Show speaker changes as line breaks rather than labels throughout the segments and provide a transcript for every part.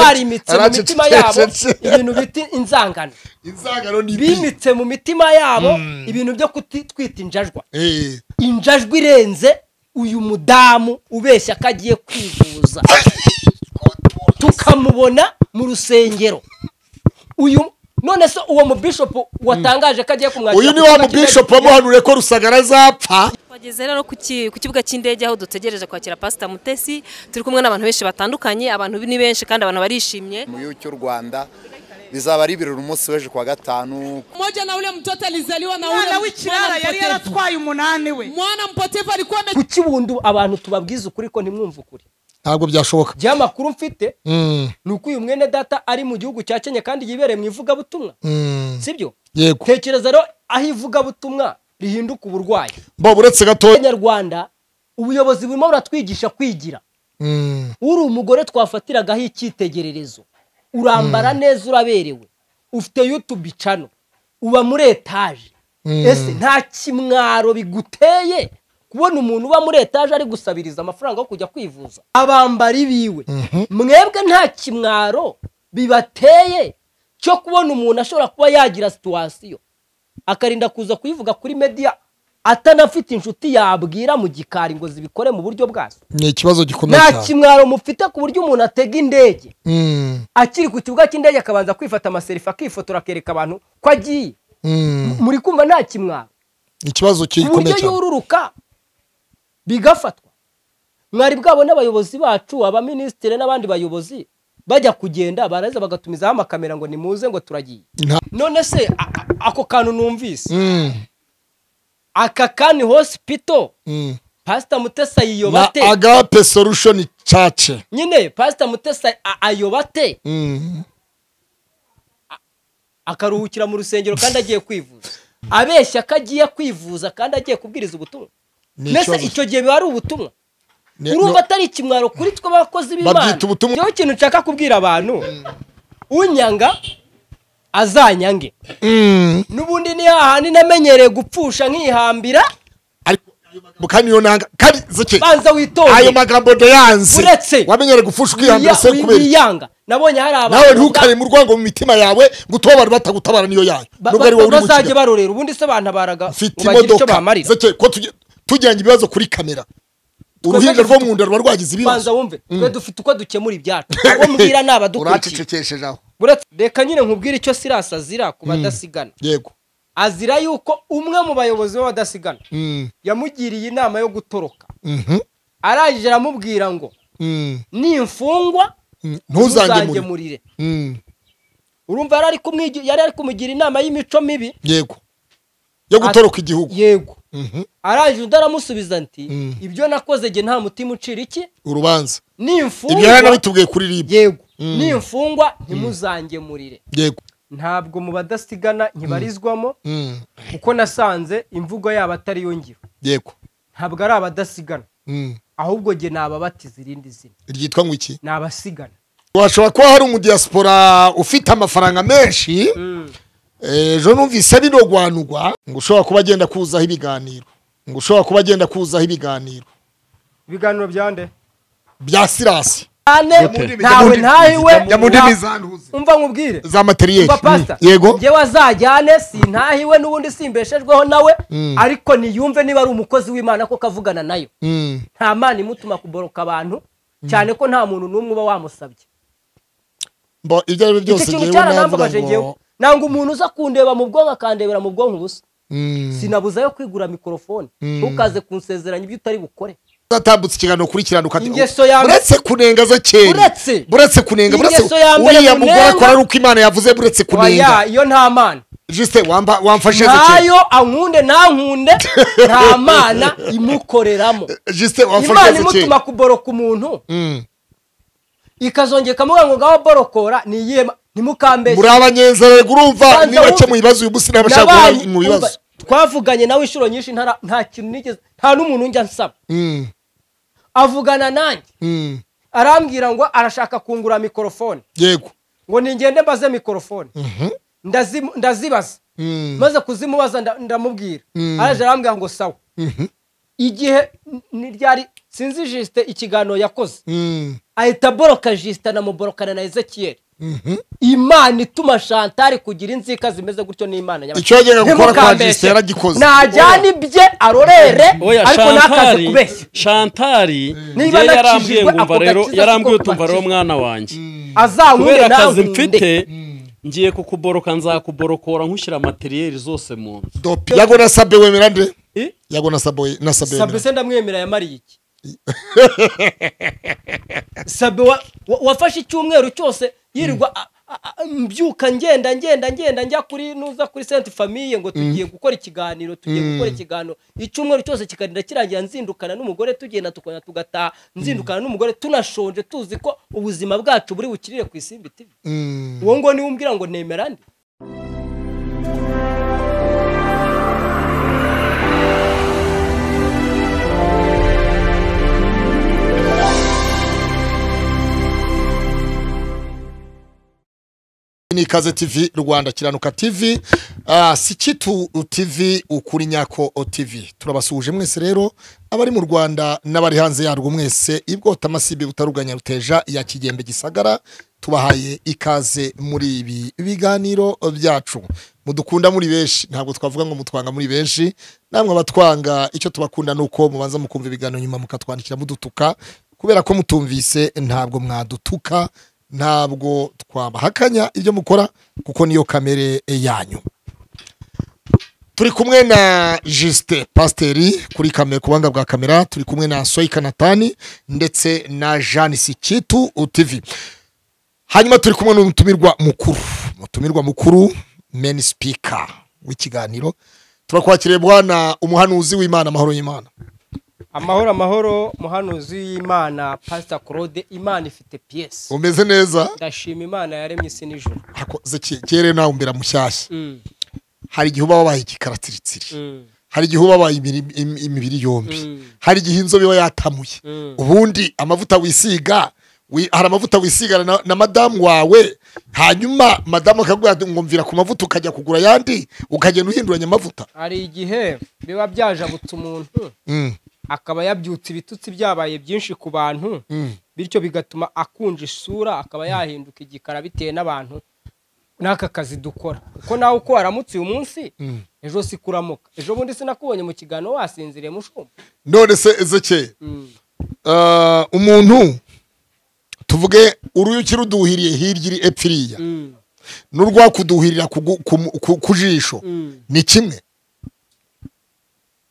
barimitse mu mitima yabo ibintu bita inzangano
inzangano ni ibi
bimitse mu mitima yabo ibintu byo kutitwita injajwa injajwa irenze uyu mudamu ubeshya ko agiye kwivuza tukamubona mu rusengero uyu none se uwo mubishopu watangaje ko agiye kumwakira
uyu ni wa mubishopu wamuhanuriye ko rusagara azapfa
twageze rero ku ki- ku kibuga cy'indege aho dutegereje kwakira pasita mutesi turi kumwe n'abantu benshi batandukanye abantu ni benshi kandi abantu barishimye
mu gihugu cy'u rwanda bizaba ari ibirori umunsi w'ejo kuwa gatanu
Mmoja na ule mtoto alizaliwa na ule
mwana w'ikirara yari yaratwaye umunani we
mwana mpotevu alikuwa ame
kuki bundi abantu tubabwiza ukuri ko ntimwumve ukuri
ntabwo byashoboka
igihe amakuru mfite
Mm,
ni uko uyu mwene data ari mu gihugu cya kenya kandi yibereye mu ivugabutumwa
mm.
sibyo
yego
tekereza rero aho ivugabutumwa rihinduka uburwayi
bo uretse gatoya
abanyarwanda ubuyobozi burimo buratwigisha kwigira
Mm.
uri umugore twafatiragaho icyitegererezo urambara neza uraberewe ufite yutubi cano uba muri etaje ese nta kimwaro biguteye kubona umuntu uba muri etaje ari gusabiriza amafaranga yo kujya kwivuza abambari biwe mwebwe nta kimwaro bibateye cyo kubona umuntu ashobora kuba yagira situwasiyo akarinda kuza kuyivuga kuri mediya atanafite inshuti yabwira mu gikari ngo zibikore mu buryo bwazo
ni ikibazo gikomeye
nta
cyane
kimwaro mufite ku buryo umuntu atega indege
Mm,
akiri ku kibuga cy'indege akabanza kwifata amaserifa akifotora akereka abantu ko agiye
mm.
muri kumva nta kimwaro
ikibazo
ku buryo
gikomeye cyane
yururuka bigafatwa mwari bwabona abayobozi bacu abaminisitiri n'abandi bayobozi bajya kugenda baraza bagatumizaho amakamera ngo nimuze ngo turagiye
Nta-
none se a- a- ako kantu numvise
Mm,
aka kani hosipito
mm.
pasita mutesa
na
yiyobate
agape solution church
nyine pasita mutesa a- ayobate
Mm.
akaruhukira mu rusengero kandi agiye kwivuza abeshya ko agiye kwivuza kandi agiye kubwiriza ubutumwa
Ni
mbese
ikibazo.
icyo gihe biba ari ubutumwa
Ni-
urumva
no-
atari ikimwaro kuri twe abakozi b'imana
Babyita ubutumwa.
rero ikintu nshaka kubwira abantu unyanga azanyange
Mm.
n'ubundi ni hahandi namenyereye gupfusha nkihambira
ariko kandi iyo nanga kandi zeke
banza
ayo
witondere
magambo ndayanze
Uretse-
wamenyere gufusha ukihambira se
Wiya-
kubera iki?
wiyanga nabonye hari
nawe
abantu
ntukare mu rwango mu mitima yawe ngo utube abantu batagutabara niyo yayo
ba-
nubwo ari
ba-
wowe uri
bazajya
gukira
barorera ubundi se bantabaraga
mfite
ngo bagire icyo
imodoka
bamarira
zeke ko tuge- tujyanye ibibazo kuri kamera uruhinja rwo mu nda ruba rwagize
banza
ibibazo
wumve twe dufite uko dukemura ibyacu uwo mbwira ni abadukurikiye
uracecekesheje aho
Buretse- reka nyine nkubwire icyo sirasi azira ku badasigana
yego
azira yuko umwe mu bayobozi b'abadasigana
Mm,
yamugiriye inama yo gutoroka
mhm,
arangije aramubwira ngo
mm,
nimfungwa
mm. ntuzange muri
ntuzangemurire
Mm,
urumva yari ari kumwigi- yari ari kumugira inama y'imico mibi
yego yo gutoroka igihugu
yego
Mhm,
arangije undi aramusubiza ati
Mm.
ibyo nakoze jye nta mutima ucira iki
urubanza ibyo yari
nimfungwa
anabitubwiye kuri ribu
yego
Mm.
nimfungwa ntimuzangemurire
yego
ntabwo mu badasigana ntibarizwamo
Mm,
kuko nasanze imvugo yabo atari yo ngiro
yego
ntabwo ari abadasigana
Mm,
ahubwo njye ni ababatiza irindi zina
ryitwa ngo iki
ni abasigana
washobora kuba hari umudiyasipora ufite amafaranga menshi ejo numvise binogwanugwa ngo ushobora kuba agenda kuzaho ibiganiro ngo ushobora kuba agenda kuzaho ibiganiro
ibiganiro bya nde
bya sirasi
ane ntawe ntahiwe
Jya mu ndimi
na- umva nkubwire
za materiyeri
umva pasita
Mm, yego
njyewe azajyane sintahiwe n'ubundi simbeshejweho nawe ariko niyumve niba ari umukozi w'imana koko avugana nayo
Mm,
nta mana imutuma kuboroka abantu cyane ko nta muntu n'umwe uba wamusabye
mbo ibyo ari byo byose
icyo kintu
njyewe navuga
cyaranambabaje njyewe
ngo
nanga umuntu uza kundeba mu bwonko akandebera mu bwonko ubusa
Mm,
sinabuzayo kwigura mikorofone ntukaze kunsezeranya ibyo utari bukore
uzatambutse ikiganiro kuri kirandika
Ingeso ya mbere-
buretse kunenga za kera
Buretse-
buretse kunenga buretse
Ingeso ya mbere
uriya mugore
munenga-
akora ari uko imana yavuze buretse
oya
kunenga
iyo nta mana
jisite wamba- wamfashe zekeye
ntayo ankunde ntankunde nta mana imukoreramo
jisite wamfashe
imana
zekeye
imutuma kuboroka umuntu
Mm.
ikazongera ikamuvuga ngo ngaho borokora ni iyihe ma- ntimukambeshe
muri abanyenzererwa urumva
Banza
niba
wumve-
cyo mu bibazo uyu munsi ntabashaka
Nabanye-
guhura mu bibazo
umva, twavuganye nawe inshuro nyinshi ntara- nta kintu nigeze nta n'umuntu njya nsaba
Mm,
avugana nanjye
mm,
arambwira ngo arashaka kungura mikorofone
yego
ngo ningende mbaze mikorofone Ndazimu- ndazibaza
Mm,
maze kuzimubaza nda- ndamubwira araje arambwira ngo sawa
mhm,
igihe n- ni ryari sinzi jisite ikiganiro yakoze
Mm,
ahita aboroka jisite anamuborokana na ezekiyeli
mhm.
imana ituma shantari kugira inzika zimeze gutyo ni imana nyamara.
Icyo yajyaga gukora kwa
Ntimukambeshe.
Justin yaragikoze.
najyana ibye arorere
oya
ariko ntakaze
shantari
kubeshya
shantari
Niba
njye yarambwiye
nakijijwe,
ngo umva
ako
rero
gakiza
yarambwiye
siko
utumva rero
kubakizwa.
mwana wanjye kubera
azankure
akazi
nawe
mfite ngiye kukuboroka nzakuborokora nkushyira materiyeri zose mu nzu
Dope. yago nasabe wemera nde
Eh?
yago nasabe nasabe
sabe
wemera
se ndamwemera yamariye iki sabe wa- wa- wafashe icyumweru cyose yirirwa a- a- a- mbyuka ngenda ngenda ngenda njya kuri nuza kuri senti famiye ngo tugiye gukora ikiganiro tugiye gukora ikiganiro icyumweru cyose kikarinda kirangira nzindukana n'umugore tugenda tukona tugataha nzindukana n'umugore tunashonje tuzi ko ubuzima bwacu buri bukirire ku isimbi TV
Mm.
uwo ngo niwe umbwira ngo nemera nde
ni ikaze tv rwanda kiranuka tv ah, si kitu tv ukuri nyako tv turabasuhuje mwese rero abari mu rwanda n'abari hanze yarwo mwese ibwota amasibe butaruganya ruteja ya kigembe gisagara tubahaye ikaze muri ibi biganiro byacu mudukunda muri benshi ntabwo twavuga ngo mutwanga muri benshi namwe abatwanga icyo tubakunda ni uko mubanza mukumva ibiganiro nyuma mukatwandikira mudutuka kubera ko mutumvise ntabwo mwadutuka ntabwo twabahakanya ibyo mukora kuko niyo kamere yanyu turi kumwe na Justin pasiteri kuri kamera ku buhanga bwa kamera turi kumwe na soyika natani ndetse na jeanne sikitu utivi hanyuma turi kumwe n'umutumirwa mukuru umutumirwa mukuru meni sipika w'ikiganiro turakwakiriye bwana umuhanuzi w'imana amahoro y'imana
amahoro amahoro muhanuzi y'imana pasita claude imana ifite piyesi
umeze neza
ndashima imana yaremye isi n'ijoro
hakoze ki- kere nawe umbera mushyashya
Mm,
hari igihe uba wabaye ikikaratiritsiri
mm,
hari igihe uba wabaye imiri- im- imibiri yombi
Mm.
hari igihe inzobe iba yatamuye
Mm.
ubundi amavuta wisiga wi- hari amavuta wisigana na- na madamu wawe hanyuma madamu akagura ngomvira ku mavuta ukajya kugura ayandi ukagenda uhinduranya amavuta
hari igihe biba byajabutse umuntu
Mm.
akaba yabyutse ibitutsi byabaye byinshi ku bantu bityo bigatuma akunja isura akaba yahinduka igikara bitewe n'abantu n'aka kazi dukora kuko nawe uko waramutse uyu munsi ejo si kuramuka ejo bundi sinakubonye mu kiganiro wasinziriye mushumba
none se ezekeye
Mm.
Ah, umuntu tuvuge uruyuki ruduhiriye hirya iri epfo iriya
Mm.
n'urwakuduhirira ku gu- ku mu- ku- ku jisho
Mm.
ni kimwe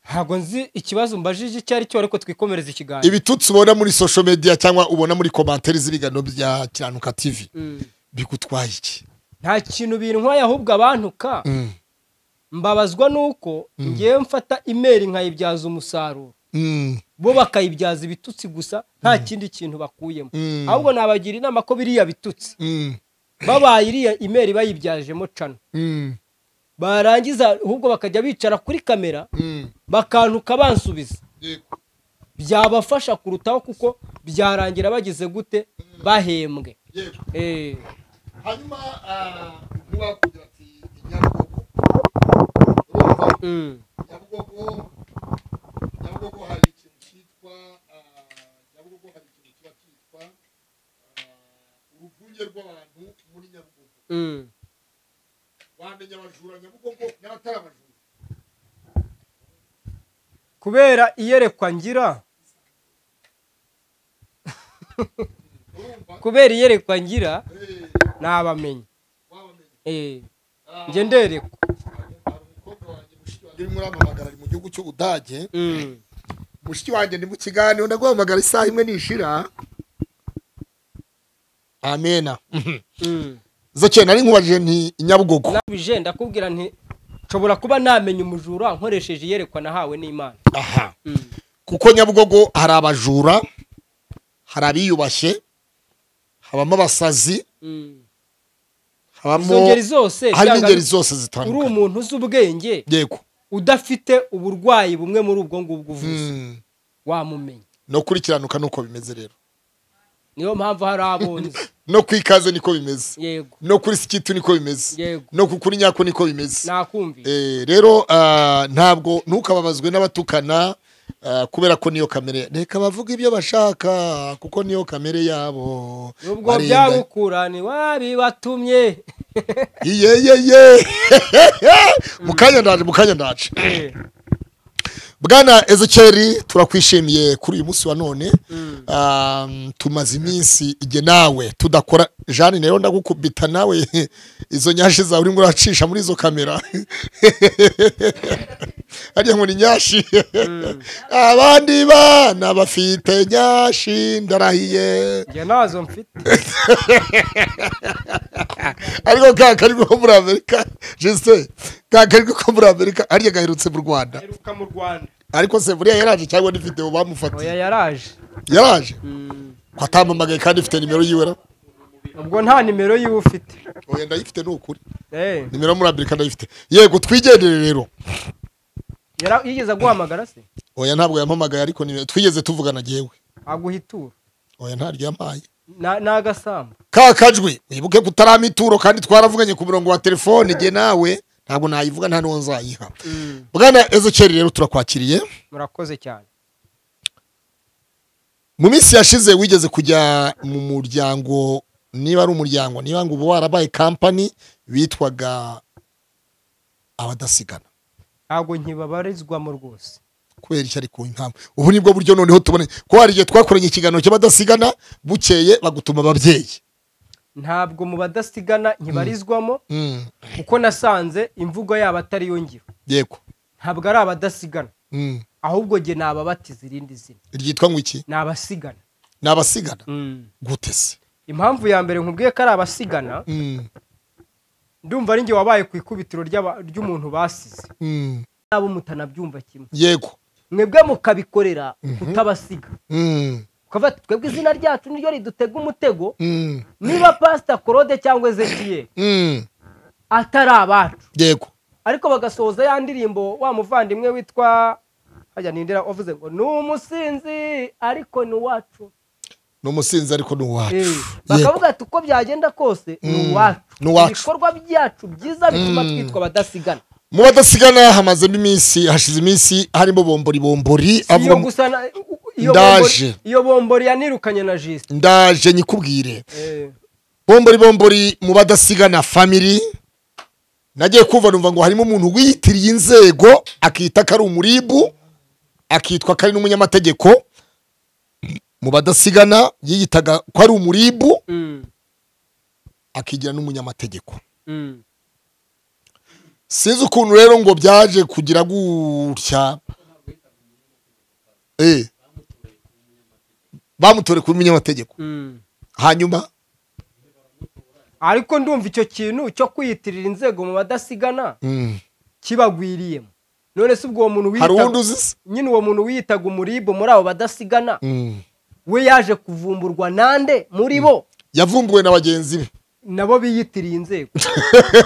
ntabwo nzi ikibazo mbajije icyo ari cyo ariko twikomereza ikiganiro
ibitutsi ubona muri social media cyangwa ubona muri komantere z'ibiganiro bya kiranuka tv bigutwaye iki
nta kintu bintwaye ahubwo abantuka mbabazwa nuko ngewe mfata imeri nkayibyaza umusaruro
Mm,
bo bakayibyaza ibitutsi gusa nta kindi kintu bakuyemo
Mm.
ahubwo nabagira inama ko biriya bitutsi
mm,
babaye iriya imeri bayibyajemo cano
mm,
barangiza ahubwo bakajya bicara kuri kamera
mm.
bakantuka bansubiza byabafasha kurutaho kuko byarangira bagize gute bahembwe Eh,
hanyuma ah, ntiwakubwira ati nyabugogo urumva
mm,
nyabugogo nyabugogo hari ikintu cyitwa ah, nyabugogo hari ikintu kiba cyitwa ah, uruvunge rw'abantu muri nyabugogo
mm.
wamenya abajura nyabugogo n'abatari abajura
kubera iyerekwa ngira kubera iyerekwa ngira nabamenya Eh, njye nderekwa
uri muri amamagara ari mu gihugu cy'ubudage
Mm.
mushiki wanjye ni mu kiganiro ndaguhamagara isaha imwe nishira amena
Mm.
zake nari nkubajije nti nyabugogo
nabije ndakubwira nti nshobora kuba namenya umujura nkoresheje iyerekwa nahawe n'imana
aha kuko nyabugogo hari abajura hari abiyubashye habamo abasazi
Mm. izo
habamo
ngeri zose
harimo
cyangwa
ingeri zose
uri
zitandukanye
umuntu uzi ubwenge
yego
udafite uburwayi bumwe muri ubwo ngubwo uvuze
Mm.
wamumenya
no kurikiranuka nuko bimeze rero
niyo mpamvu hari abo nzi
no ku ikaze niko bimeze
yego
no kuri sikitu niko bimeze
Yego.
no ku kuri nyako niko bimeze
nakumvise
Eh, rero ah, ntabwo ntukababazwe n'abatukana Ah, kubera ko niyo kamere reka bavuga ibyo bashaka kuko niyo kamere yabo
ubwo
Barenga-
byagukurane wabibatumye
iyeyeye mukanya ndaje mukanya ndaje bwana ezekeri turakwishimiye kuri uyu munsi wa none Um, tumaze iminsi igihe nawe tudakora jani rero ndagukubita nawe izo nyashi zawe urimo uracisha muri izo kamera hariya ngo ni nyashi abandi bana bafite nyashi ndarahiye
njye nazo mfite
ariko ka kari ko muri amerika jese ka kari ko muri amerika ariya gaherutse mu rwanda
aheruka mu rwanda
ariko se buriya yaraje cyangwa ni video
oya
bamufatiye
yaraje
yaraje ko atamamagaye kandi ifite nimero yiwe ra
ubwo nta nimero yiwe ufite
oya ndayifite ni ukuri
Eh,
nimero yo muri amerika ndayifite yego twigendere rero
yara- yigeze aguhamagara se
oya ntabwo yampamagaye ariko nimero twigeze tuvugana jyewe
aguhitura
oya ntaryo yampaye
Na- ni agasambu
ka kajwi wibuke ko utarama ituro kandi twaravuganye ku murongo wa telefone igihe nawe ntabwo nayivuga nta n'uwo nzayiha bwana ezekeri rero turakwakiriye
murakoze cyane
mu minsi yashize wigeze kujya mu muryango niba ari umuryango niba ngo uba warabaye kampani bitwaga abadasigana
ntabwo nkibabarizwamo rwose
kubera iki ariko impamvu ubu nibwo buryo noneho tubone ko hari igihe twakoranye ikiganiro cy'abadasigana bukeye bagutuma ababyeyi
ntabwo mu badasigana nkibarizwamo
Mm,
kuko nasanze imvugo yabo atari yo ngiro
yego
ntabwo ari abadasigana
Mm,
ahubwo jye ni ababatiza irindi zina
ryitwa ngo iki
ni abasigana
ni abasigana gute se
impamvu ya mbere nkubwiye ko ari abasigana
Mm,
ndumva ari njye wabaye ku ikubitiro ry'aba- ry'umuntu basize
mm,
nabo mutanabyumva kimwe
yego
mwebwe mukabikorera kutabasiga
Mm,
ukavuga ati twebwe izina ryacu niryo ridutega umutego
mm,
niba pasita korode cyangwa ezekiyeli
mm,
atari abacu
yego
ariko bagasohoza ya ndirimbo wa muvandimwe witwa hajya nindera wavuze ngo ni umusinzi ariko ni uwacu
ni umusinzi ariko ni uwacu
Eh,
Yego.
bakavuga ati uko byagenda kose ni
Mm,
uwacu
ni uwacu.
ibikorwa byacu byiza bituma twitwa abadasigana
mu badasigana hamazemo iminsi hashize iminsi harimo bombori bombori
Si iyo
avuga mu-
gusa na- iyo
Ndaje.
bombori- iyo bombori yanirukanye na jisite
ndaje nyikubwire bombori bombori mu badasigana family nagiye kumva numva ngo harimo umuntu wiyitiriye inzego akita ko ari umuribu akitwa ko ari n'umunyamategeko mu badasigana yiyitaga ko ari umuribu akigira n'umunyamategeko sinzi ukuntu rero ngo byaje kugira gutya Eh. bamutore kuba umunyamategeko hanyuma
ariko ndumva icyo kintu cyo kwiyitirira inzego mu badasigana
mm.
kibagwiriyemo none se ubwo uwo muntu
hari
wiyitaga-
uwundi uzi se
nyine uwo muntu wiyitaga umuribo muri abo badasigana
Mm.
we yaje kuvumburwa nande muri bo
yavumbuwe na bagenzi be
nabo biyitiriye inzego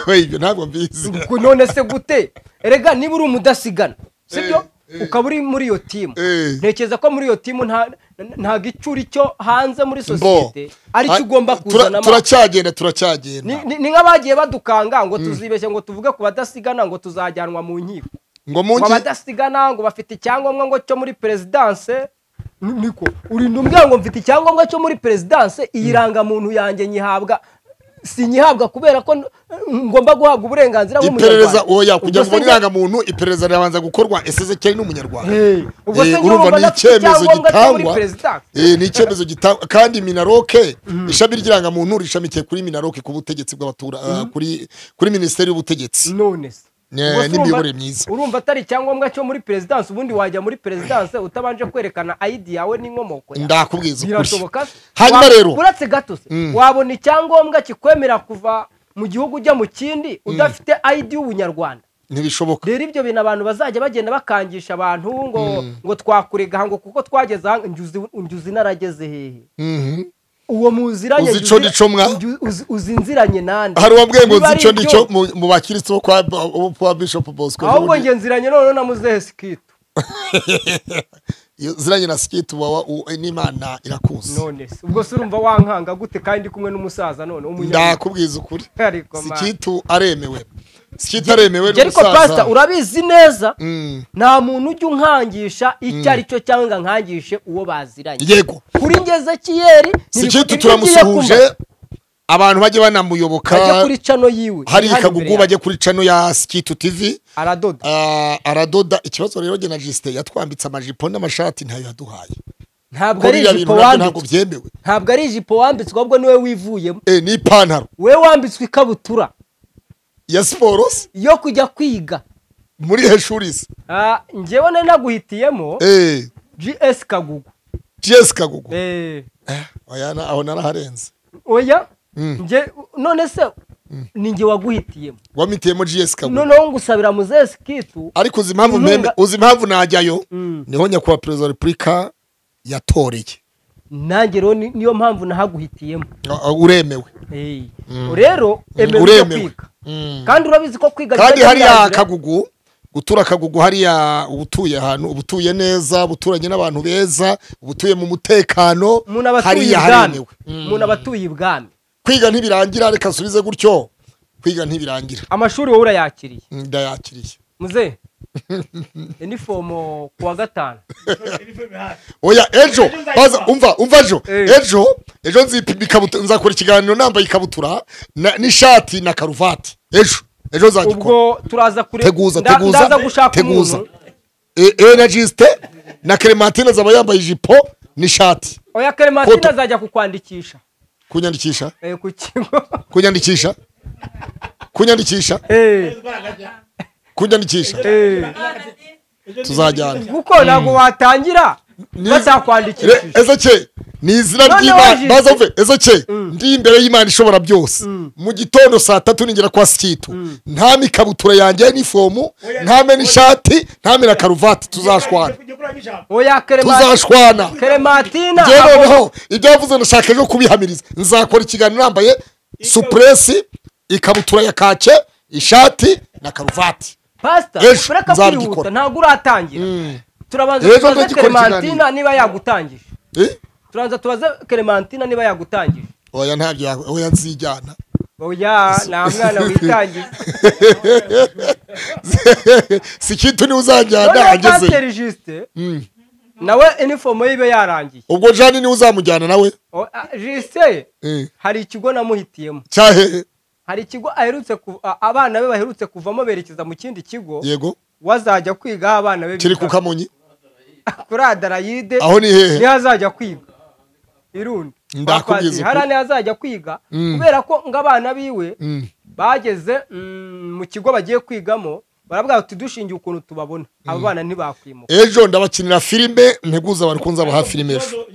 We, ibyo ntabwo mbizi
Ubwo none se gute erega niba uri umudasigana sibyo ukaba uri muri iyo timu
Eh.
ntekereza ko muri iyo timu nta- nta gicuri cyo hanze muri
Bo.
sosiyete aricyo
Ah,
ugomba
tura-
kuzanamo
turacyagenda
Ni-
turacyagenda
ni ni nk'abagiye badukanga ngo tuzibeshye ngo tuvuge ku badasigana ngo tuzajyanwa mu nkiko
ngo
ngo
mungi
abadasigana ngo bafite icyangombwa ngo cyo muri perezidanse Ni- niko urinda umbwira ngo mfite icyangombwa cyo muri perezidanse iyi rangamuntu yanjye nyihabwa sinyihabwa kubera ko n- ngomba guhabwa uburenganzira
iperereza
nk'umunyarwanda
oya
Ubwo
kugira
se
ngo ubone
njye-
irangamuntu iperereza rirabanza gukorwa esezekeli ni umunyarwanda
Hey, ubwo se
Eh,
njye
urumva
urumva
ni
ndafite
icyemezo
icyangombwa cyo muri
gitangwa
perezidanse
Eh, ni icyemezo gitangwa kandi minaroke ishami ry'irangamuntu rishamikiye kuri minaroke ku butegetsi bw'abatura ah, kuri kuri minisiteri y'ubutegetsi
none se
Ne-
Ubwo se
n'imiyoborere
urumva-
myiza.
urumva atari icyangombwa cyo muri perezidanse ubundi wajya muri perezidanse utabanje kwerekana ayidi yawe n'inkomoko yawe
ndakubwiza ukuri
birashoboka se?
hanyuma
Wa-
rero
uretse gato se wabona icyangombwa kikwemera kuva mu gihugu ujya mu kindi udafite ID y'ubunyarwanda
ntibishoboka
rero ibyo bintu abantu bazajya bagenda bakangisha abantu ngo ngo twakurega ngo kuko twageze aha njye uzi narageze hehe
Mhm.
uwo muziranye
Uzi
njye
ico
uzi-
n'ico mwa?
njye uzi- uzi nziranye nande
hari uwambwiye ngo
Niba
nzi
ari
icyo
ibyo,
ngicyo mu- mu bakirisitu bo kwa bo kwa bishop bosco
ahubwo
Burundi.
njye nziranye noneho na muzehe sikitu
Iyo ziranye na sikiti wawa u- n'imana irakuzi
none se ubwo se urumva wankanga gute kandi ndi kumwe n'umusaza none w'umunyarwanda
ndakubwiza ukuri
Ariko, man.
sikitu aremewe kitaremewe
Njye ariko pasita urabizi neza
Mm.
nta muntu ujya unkangisha icyo ari cyo cyangwa nkangishe uwo baziranye
yego
kuri ngeze kiyeri
sikitu turamusuhuje abantu bajye banamuyoboka
ajya kuri cano yiwe ihari
hari
imbere
ikagugu
yawe.
bajye kuri cano ya sikitu tivi
aradoda
Ah, aradoda ikibazo rero jye na jisite yatwambitse amajipo n'amashati ntayo yaduhaye
ntabwo
ko
ari
biriya
ijipo
bintu nabyo ntabwo
wambitswe
byemewe
ntabwo ari ijipo wambitswe ahubwo niwe wivuyemo
Eh, ni ipantaro
we wambitswe ikabutura
ya siporo se
yo kujya kwiga
muri heshuri se
Ah, njyewe nari naguhitiyemo
Eh,
gs kagugu
jesi kagugu
Eh,
Oya, na- aho naraharenze
oya
Mm.
njye none se ni njye waguhitiyemo
wamitiyemo jesi kagugu
noneho ngusabira muzesi kitu
ariko uzi impamvu
Inkunga-
mpembe uzi impamvu najyayo
Mm.
niho nyakubahwa perezida wa repubulika yatoreye
nanjye rero ni- niyo mpamvu nahaguhitiyemo
Ah, ah, uremewe
Eh, rero emewe ujye
uremewe
kwiga
Mm.
kandi urabizi ko kwiga
kandi
bitajya
hariya
birangira.
kagugu gutura kagugu hariya uba utuye ahantu uba utuye neza uba uturanye n'abantu beza uba utuye mu mutekano
umuntu aba atuye
hariya
ibwami
haremewe
umuntu aba atuye ibwami
kwiga ntibirangira reka asubize gutyo kwiga ntibirangira
amashuri wowe urayakiriye
Mm, ndayakiriye
muze inifomo ku wa gatanu
oya ejo baza umva umva ejo
Eh.
ejo ejo nzipima ikabutura nzakora ikiganiro nambaye ikabutura na- n'ishati na karuvati ejo ejo nzagikora
ubwo turaza kure
teguza
nda- ndaza
teguza
gushaka
teguza
umuntu
Eh, energisite na clementine azaba yambaye ijipo n'ishati
oya clementine
Foto.
azajya kukwandikisha
kunyandikisha
eh, ku kigo
kunyandikisha kunyandikisha
Eh,
kunyandikisha
eh.
tuzajyana
kuko ntabwo watangira
Ni- Re-
batakwandikishije
ezeke ni izina
None
ry'imana
waje-
baza uve ezeke ndi imbere y'imana ishobora byose mu gitondo saa tatu ningera kwa sikitu ntame ikabutura yanjye nifomu ntame n'ishati ntame na karuvati tuzashwana
oya clementine
tuzashwana
clementine
njyewe
ntabwo-
noneho ibyo yavuze ndashaka ejo kubihamiriza nzakora ikiganiro nambaye supuresi ikabutura ya kake ishati na karuvati
pasita
Ejo
ureka
nzabigikora.
kwihuta ntabwo uratangira turabanza
Ejo
tubaze
ndagikora ikiganiro.
clementine niba yagutangije
Eh?
turabanza tubaze clementine niba yagutangije
oya ntabyo ya- oya nzijyana
oya nta mwana witangiza
si ikintu niwe uzajyana
noneho
ageze
pasiteri jisite nawe inifomo yibe yarangiye
ubwo jani niwe uzamujyana nawe
O- a- jisite
Eh.
hari ikigo namuhitiyemo
cyahe
hari ikigo aherutse ku- a- abana be baherutse kuvamo berekeza mu kindi kigo
yego
wazajya kwiga aho abana be
kiri
biga.
ku kamonyi
kuri adarayide
aho ni hehe
niho azajya kwiga irundi
Ndakubwiza ukuri.
hari niho azajya kwiga kubera ko ng'abana biwe bageze mm, mu kigo bagiye kwigamo barabwira bati dushingiye ukuntu tubabona abo bana ntibakwimuka
ejo ndabakinira filime nteguza bari kunzabaha filime ejo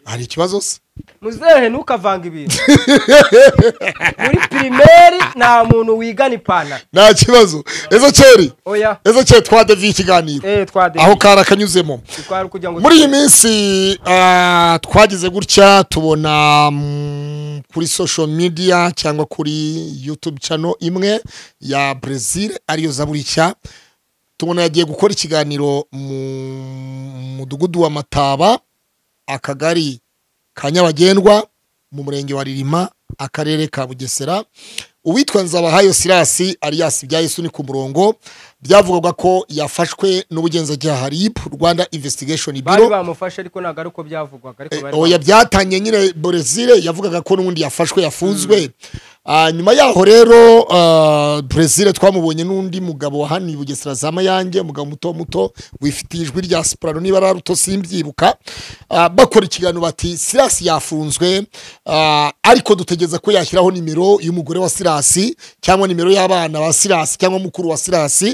hari ikibazo se
muzehe ntukavanga ibintu muri pirimeri nta muntu wigana ipantaro
nta kibazo ezo keri
oya
ezo keri twadeviye ikiganiro
eh twadefite
aho kari akanyuzemo
twari kugira ngo
muri iyi minsi ah, twagize gutya tubona mm, kuri social media cyangwa kuri youtube channel imwe ya brazil ariyo zaburicya tubona yagiye gukora ikiganiro mu mudugudu wa mataba akagari ka nyabagendwa mu murenge wa ririma akarere ka bugesera uwitwa nzabahayo sirasi alias byayesu ni ku murongo byavugwaga ko yafashwe n'ubugenzacyaha rib rwanda investigation
bari
biro
bamufashe ariko ntabwo ari uko byavugwaga ariko bari
oya byatangiye nyine Brezil yavugaga ko n'ubundi yafashwe yafunzwe Ah, nyuma yaho rero ah, Brezil twamubonye n'undi mugabo wahaniye Bugesera za Mayange umugabo muto muto wifitiye ijwi rya soprano niba ari ruto simbyibuka Ah, bakora ikiganiro bati Silas yafunzwe ah, ariko dutegereza ko yashyiraho nimero y'umugore wa Silas cyangwa nimero y'abana ba Silas cyangwa mukuru wa Silas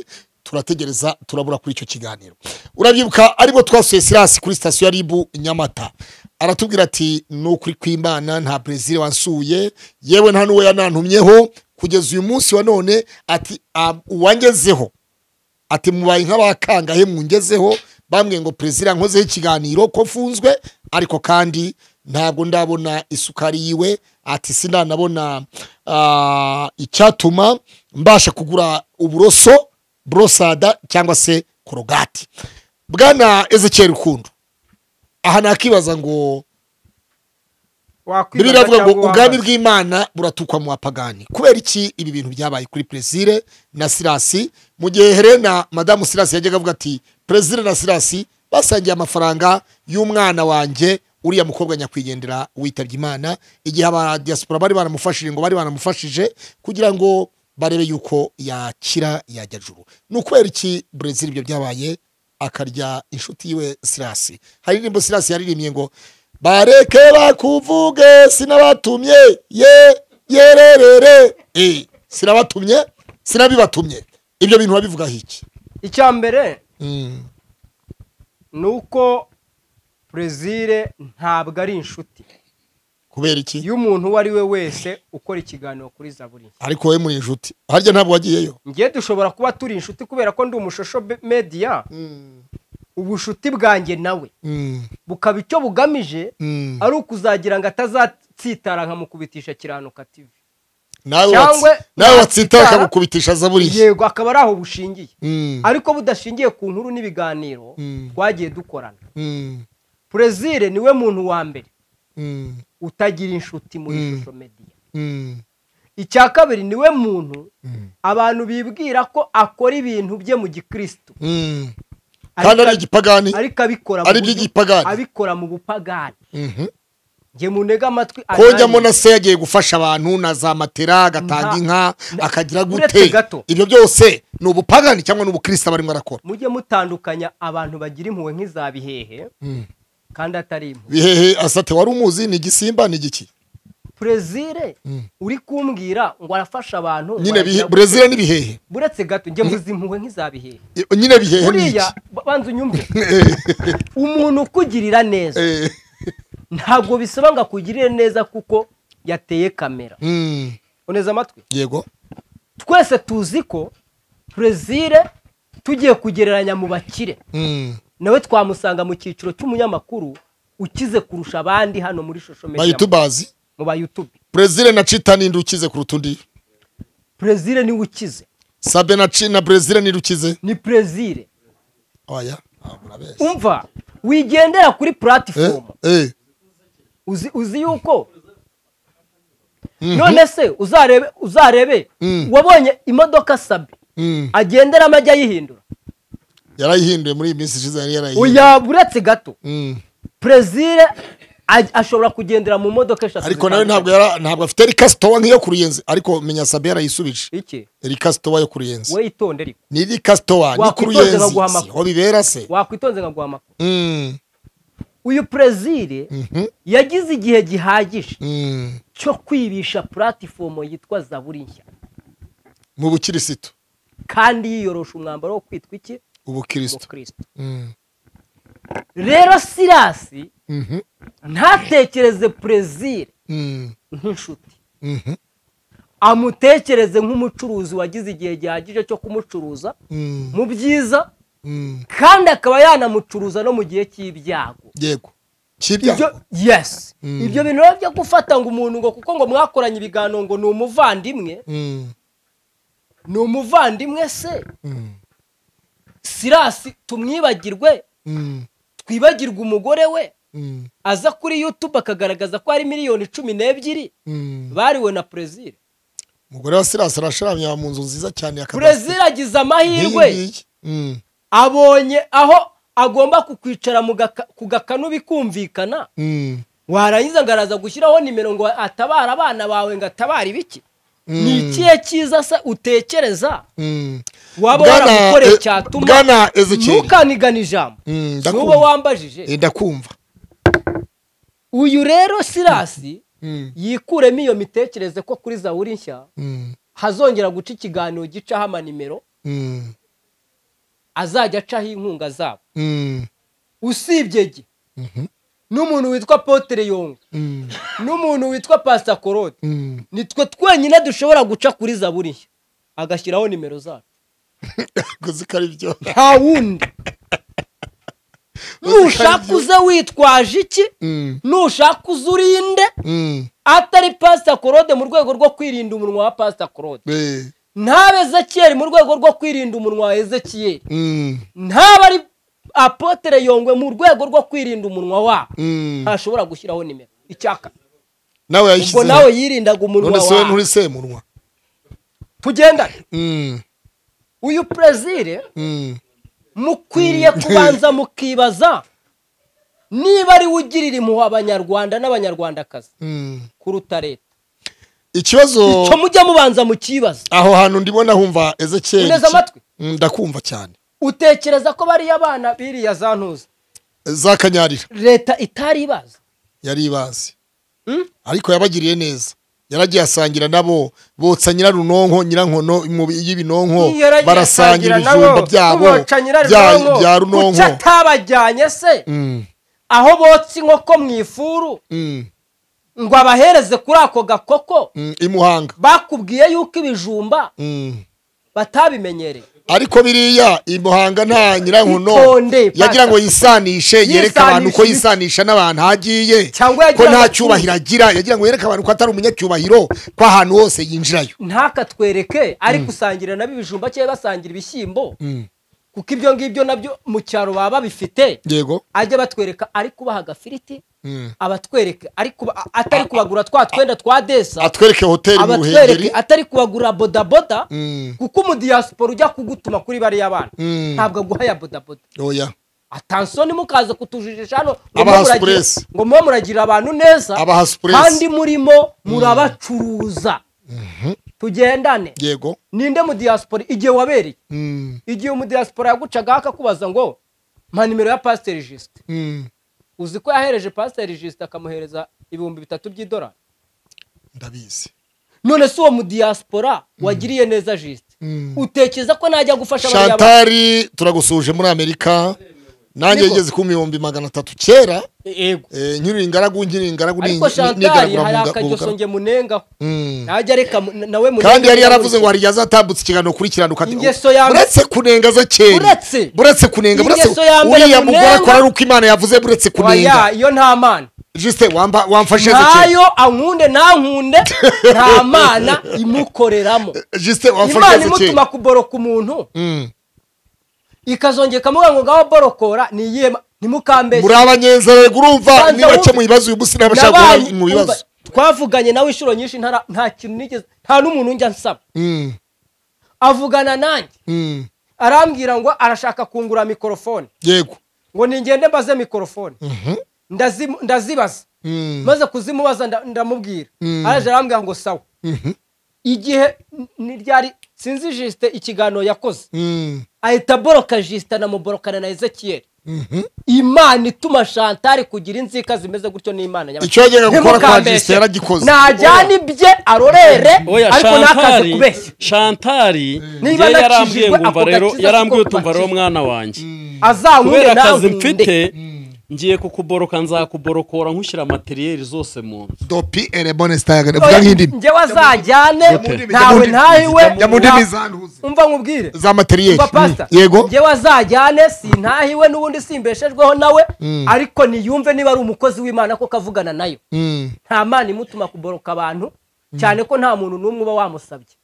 turategereza turabura kuri icyo kiganiro urabyibuka aribwo twasuye Silas kuri sitasiyo ya ribu nyamata aratubwira ati ni ukuri kw'imana nta brezil wansuye yewe nta n'uwo yanantumyeho kugeza uyu munsi wa none ati "Ah, uwangezeho ati mubaye nk'abakangahe mungezeho bambwiye ngo perezida nkozeho ikiganiro ko mfunzwe ariko kandi ntabwo ndabona isukari yiwe ati sinanabona ah, icyatuma mbasha kugura uburoso borosada cyangwa se korogati bwana ezekiyeri rukundo aha nakibaza ngo
wakwibaza
bibiri avuga ngo
cyangwa wabaza.
ubwami bw'imana buratukwa mu bapagani kubera iki ibi bintu byabaye kuri perezire na sirasi mu gihe helena madamu sirasi yajyaga avuga ati perezire na sirasi basangiye amafaranga y'umwana wanjye uriya mukobwa nyakwigendera witabye imana igihe abadiyasipora bari baramufashije ngo bari baramufashije kugira ngo barebe yuko yakira yajya juru ni ukubera iki brezil ibyo byabaye akarya inshuti yiwe sirasi hari indirimbo sirasi yaririmbye ngo bareke bakuvuge sinabatumye ye yererere Eh, sinabatumye sinabibatumye ibyo bintu babivugaho iki
icya mbere
Mm,
ni uko brezil ntabwo ari inshuti
kubera iki
y'umuntu uwo ari we wese ukora ikiganiro kuri zaburi
ariko we muri inshuti harya ntabwo wagiyeyo
ngiye dushobora kuba turi inshuti kubera ko ndi umushosho be- media ubunshuti bwanjye nawe
Mm,
bukaba icyo bugamije
mm.
ari ukuzagira ngo atazatsitara nkamukubitisha kiranuka tv
nawe
cyangwe
watsi- nawe watsitara
natsitara-
akagukubitisha zaburiye
yego akaba ari aho bushingiye
Mm,
ariko budashingiye ku nkuru n'ibiganiro
Mm.
twagiye dukorana
mm,
perezire niwe muntu wa mbere
mm,
utagira inshuti muri
Mm.
shusho media
mm,
icya kabiri niwe muntu abantu bibwira ko akora ibintu bye mu gikristo
mm. kandi ari igipagani
ariko abikora mu
ari
buryo-
iby'igipagani.
abikora mu bupagani
Mhm.
njye munega amatwi
kojyamo
ananiwe.
na se yagiye gufasha abantu na za matera agatanga
Nta-
inka akagira
uretse
gute
gato.
ibyo byose ni ubupagani cyangwa ni ubukristo barimo arakora
mujye mutandukanya abantu bagira impuhwe nk'iza bihehe kandi atari impuhwe
bihehe asate wari umuzi ni igisimba ni igiki
brezire uri kumbwira ngo arafasha abantu ngo
nyine bihe
aragira-
brezil ni bihehe
buretse gato njye mvuze impuhwe nk'iza bihehe
I- nyine bihehe ni iki
buriya ba- banza unyumve umuntu ukugirira neza
Eh,
ntabwo bisaba ngo akugirire neza kuko yateye kamera
mm,
uneza amatwi
yego
twese tuzi ko brezire tugiye kugereranya mu bakire
Mm,
nawe twamusanga mu cyiciro cy'umunyamakuru ukize kurusha abandi hano muri shosho media
bayitubazi
mu ba youtube
brezil na cita ninde ukize kuruta undi
brezire niwe ukize
sabe na ci na brezil ninde ukize
ni brezire
oya Ah, murabeshya.
umva wigendera kuri
Eh,
puratifomu
eh,
uzi uzi yuko none se uzarebe uzarebe
Mm.
wabonye imodoka sabi
mm.
agenderamo ajya ayihindura
yarayihinduye muri iyi minsi ishize yari yarayihinduye
oya uretse gato
Mm.
perezire aj- ashobora kugendera mu modoka eshatu
ariko nawe
zitandukanye.
ntabwo yara- ntabwo afite rikasitowa nk'iyo ku ruyenzi ariko menya sabe yarayisubije
iki
rikasitowa yo ku ruyenzi
we itonde ariko
ni rikasitowa ni ku
Wakwitonze
ruyenzi
baguha
si
amakuru.
aho bibera se
wakwitonze nkaguha amakuru
Mm,
uyu perezire
mhm,
yagize igihe gihagije
mm.
cyo kwibisha puratifomu yitwa zaburi nshya
mu bukirisitu
kandi yiyorosha umwambaro wo kwitwa iki
ubukirisitu
umukristo
Mm,
rero sirasi
mhm,
ntatekereze perezire
mm,
nk'inshuti
mhm,
amutekereze nk'umucuruzi wagize igihe gihagije cyo kumucuruza
mm,
mu byiza
mm.
kandi akaba yanamucuruza no mu gihe cy'ibyago
yego
ibyo
cy'ibyago
yesi ibyo bintu rero byo gufata ngo umuntu ngo kuko ngo mwakoranye ibiganiro ngo ni umuvandimwe
Mm,
ni umuvandimwe se
mm,
sirasi tumwibagirwe
mm,
twibagirwe umugore we
mm,
aza kuri yutube akagaragaza ko hari miliyoni cumi n'ebyiri
mm.
bariwe na perezida
umugore wa sirasi arasharamye mu nzu nziza cyane ya kadasiteri.
perezida agize amahirwe
Nk'iyi ngiyi. Mm,
abonye aho agomba kukwicara mu gaka- ku gakanu bikumvikana
mm,
warangiza ngo araza gushyiraho nimero ngo atabara abana bawe ngo atabare ibiki ni
Mm.
ikihe cyiza se utekereza
mm.
waba
Bwana,
waramukoreye
eh,
cyatuma
Bwana Ezekiel.
ntukanigane ijambo
Mm,
n'uwo
ndakumva. Eh,
wambajije
ndakumva
uyu rero sirasi
Mm,
yikuremo iyo mitekerereze ko kuri zaburi nshya
mm,
hazongera guca ikiganiro gicaho amanimero
mm,
azajya acaho inkunga zabo
mm,
usibye ge
mhm,
n'umuntu witwa potere yonga
mm,
n'umuntu witwa pasita korode
mm.
nitwe twenyine dushobora guca kuri zaburi nshya agashyiraho nimero zacu
Uzi ko ari byo
nta wundi nushaka uze witwaje iki
Mm,
nushaka uze urinde
mm,
atari pasita korode mu rwego rwo kwirinda umunwa wa pasita korode
eh,
ntaba ezekiyeli mu rwego rwo kwirinda umunwa wa ezekiyeli
mm,
ntaba ari apotere yongwe mu rwego rwo kwirinda umunwa wabo
mm.
ntashobora gushyiraho nimero icyaka
nawe
ubwo
yayishyizeho
nawe yirindaga umunwa
none se we
wawe
nturi semunwa
tugendane
Mm,
uyu perezire
mm.
mukwiriye kubanza mukibaza niba ari we ugirira impuhwe abanyarwanda n'abanyarwandakazi
Mm.
kuruta leta
ikibazo
icyo mujya mubanza mukibaza
aho hantu ndibona humva ezekiyeli
Uneze amatwi?
Mm, ndakumva cyane
utekereza ko bariya abana biriya za ntuza
za kanyarira
leta itari ibaza
yari ibazi ariko yabagiriye neza yaragiye asangira nabo botsa nyirarunonko nyirankono mu- y'ibinonko
Iyo yaragiye
barasangira
asangira nabo,
ibijumba byabo
kuboca nyirarunonko,
bya- bya
kuki
runonko
atabajyanye se
Mm,
aho botsa inkoko mu ifuru
mm,
ngo abahereze kuri ako gakoko
mm, imuhanga
bakubwiye yuko ibijumba
Mm.
batabimenyereye
ariko biriya imuhanga nta nyirankono
Itonde, pata.
yagira ngo yisanishe yereke abantu uko
Yisanishe
yisanisha n'abantu hagiye
Cyangwa
ko
yagira
nta
ngo-
cyubahiro agira yagira ngo yereke abantu ko atari umunyacyubahiro ko ahantu hose yinjirayo
ntakatwereke ariko usangira nabo ibijumba cyangwa basangira ibishyimbo kuko ibyo ngibyo nabyo mu cyaro baba babifite
yego
ajya batwereka ari kubaha agafiriti
Mm.
abatwereke ari kuba- a- atari kubagura twa twenda twa desa
atwereke hoteli mu ruhengeri
abatwereke atari kubagura bodaboda
Mm.
kuko umudiyasipora ujya kugutuma kuri bariya bana
Mm.
ntabwo aguha ya bodaboda
oya
atansoni mukaza kutujijisha hano ngo
Abaha
muba muragira-
supuresi.
ngo muba muragirira abantu neza
Abaha supuresi.
kandi murimo murabacuruza tugendane
yego
ninde mu diaspora igihe wabereye
Mm,
igihe mu diaspora yagucaga akakubaza ngo mpa nimero ya pasiteri jisite
mm.
uzi ko yahereje pasiteri jisite akamuhereza ibihumbi bitatu by'idolari
ndabizi
none si uwo mu diaspora wagiriye neza jisite utekereza ko najya gufasha bariya bantu?
shantari turagusuje muri amerika nanjye
Niko.
yigeze ku bihumbi magana atatu kera
yego
Eh, nkiri ingaragu nkiri ingaragu ni-
ariko
ni-
shantari
nigaragura mu
hari
nga- mu
akageso
bugaragu.
njye munengaho
Mm.
najya reka mu- nawe munenge
kandi yari yaravuze ngo hari igihe azatambutsa ikiganiro ukurikirana ukati
Ingeso ya mbere-
uretse kunenga zakeye
Uretse.
buretse kunenga buretse
Ingeso ya mbere
uriya mugore
munenga.
akora ari uko imana yavuze buretse
oya
kunenga
iyo nta mana
juste wamba- wamfashe zakeye
ntayo ankunde ntankunde nta mana imukoreramo
juste wamfashe
imana
zakeye
imutuma kuboroka umuntu
Mm.
ikazongera ikamuga ngo ngaho borokora ni iyihe ma- ntimukambeshye
muri abanyenzara rego urumva
Banza
nibace
wumve.
mu bibazo uyu munsi ntabashaka
Nabanye-
guhura mu
umva,
bibazo
twavuganye nawe inshuro nyinshi ntara- nta kintu nigeze nta n'umuntu njya nsaba
Mm,
avugana nanjye
mm.
arambwira ngo arashaka kungura mikorofone
yego
ngo ningende mbaze mikorofone Ndazimu- ndazibaza
Mm,
maze kuzimubaza nda- ndamubwira araje arambwira ngo sawa igihe n- ni ryari sinzi jisite ikiganiro yakoze
mm,
ahita aboroka jisite anamuborokana na ezekiyeli
mhm.
imana ituma shantari kugira inzika zimeze gutyo n'imana nyabashya.
icyo yajyaga gukora kwa
Ntimukambeshe.
jisite yaragikoze
najyana ibye arorere
oya
ariko ntakaze
shantari
kubeshya
shantari
Niba
njye
nakijijwe,
yarambwiye ngo umva
ako
rero
gakiza
yarambwiye
siko
utumva rero
mpakije.
mwana wanjye
azankunde
kubera akazi
nankunde
mfite ngiye kukuboroka nzakuborokora nkushyira materiyeri zose mu nzu
dopi erebone sitayagane
Oya,
vuga nk'indimi
njyewe azajyane ntawe ntayiwe
njya mu ndimi
na-
zantuze
umva nkubwire
za materiyeri
umva pasita
Mm, yego
njyewe azajyane sintahiwe n'ubundi simbeshejweho nawe ariko niyumve niba ari umukozi w'imana koko avugana nayo
Mm.
nta mana imutuma kuboroka abantu cyane ko nta muntu n'umwe uba wamusabye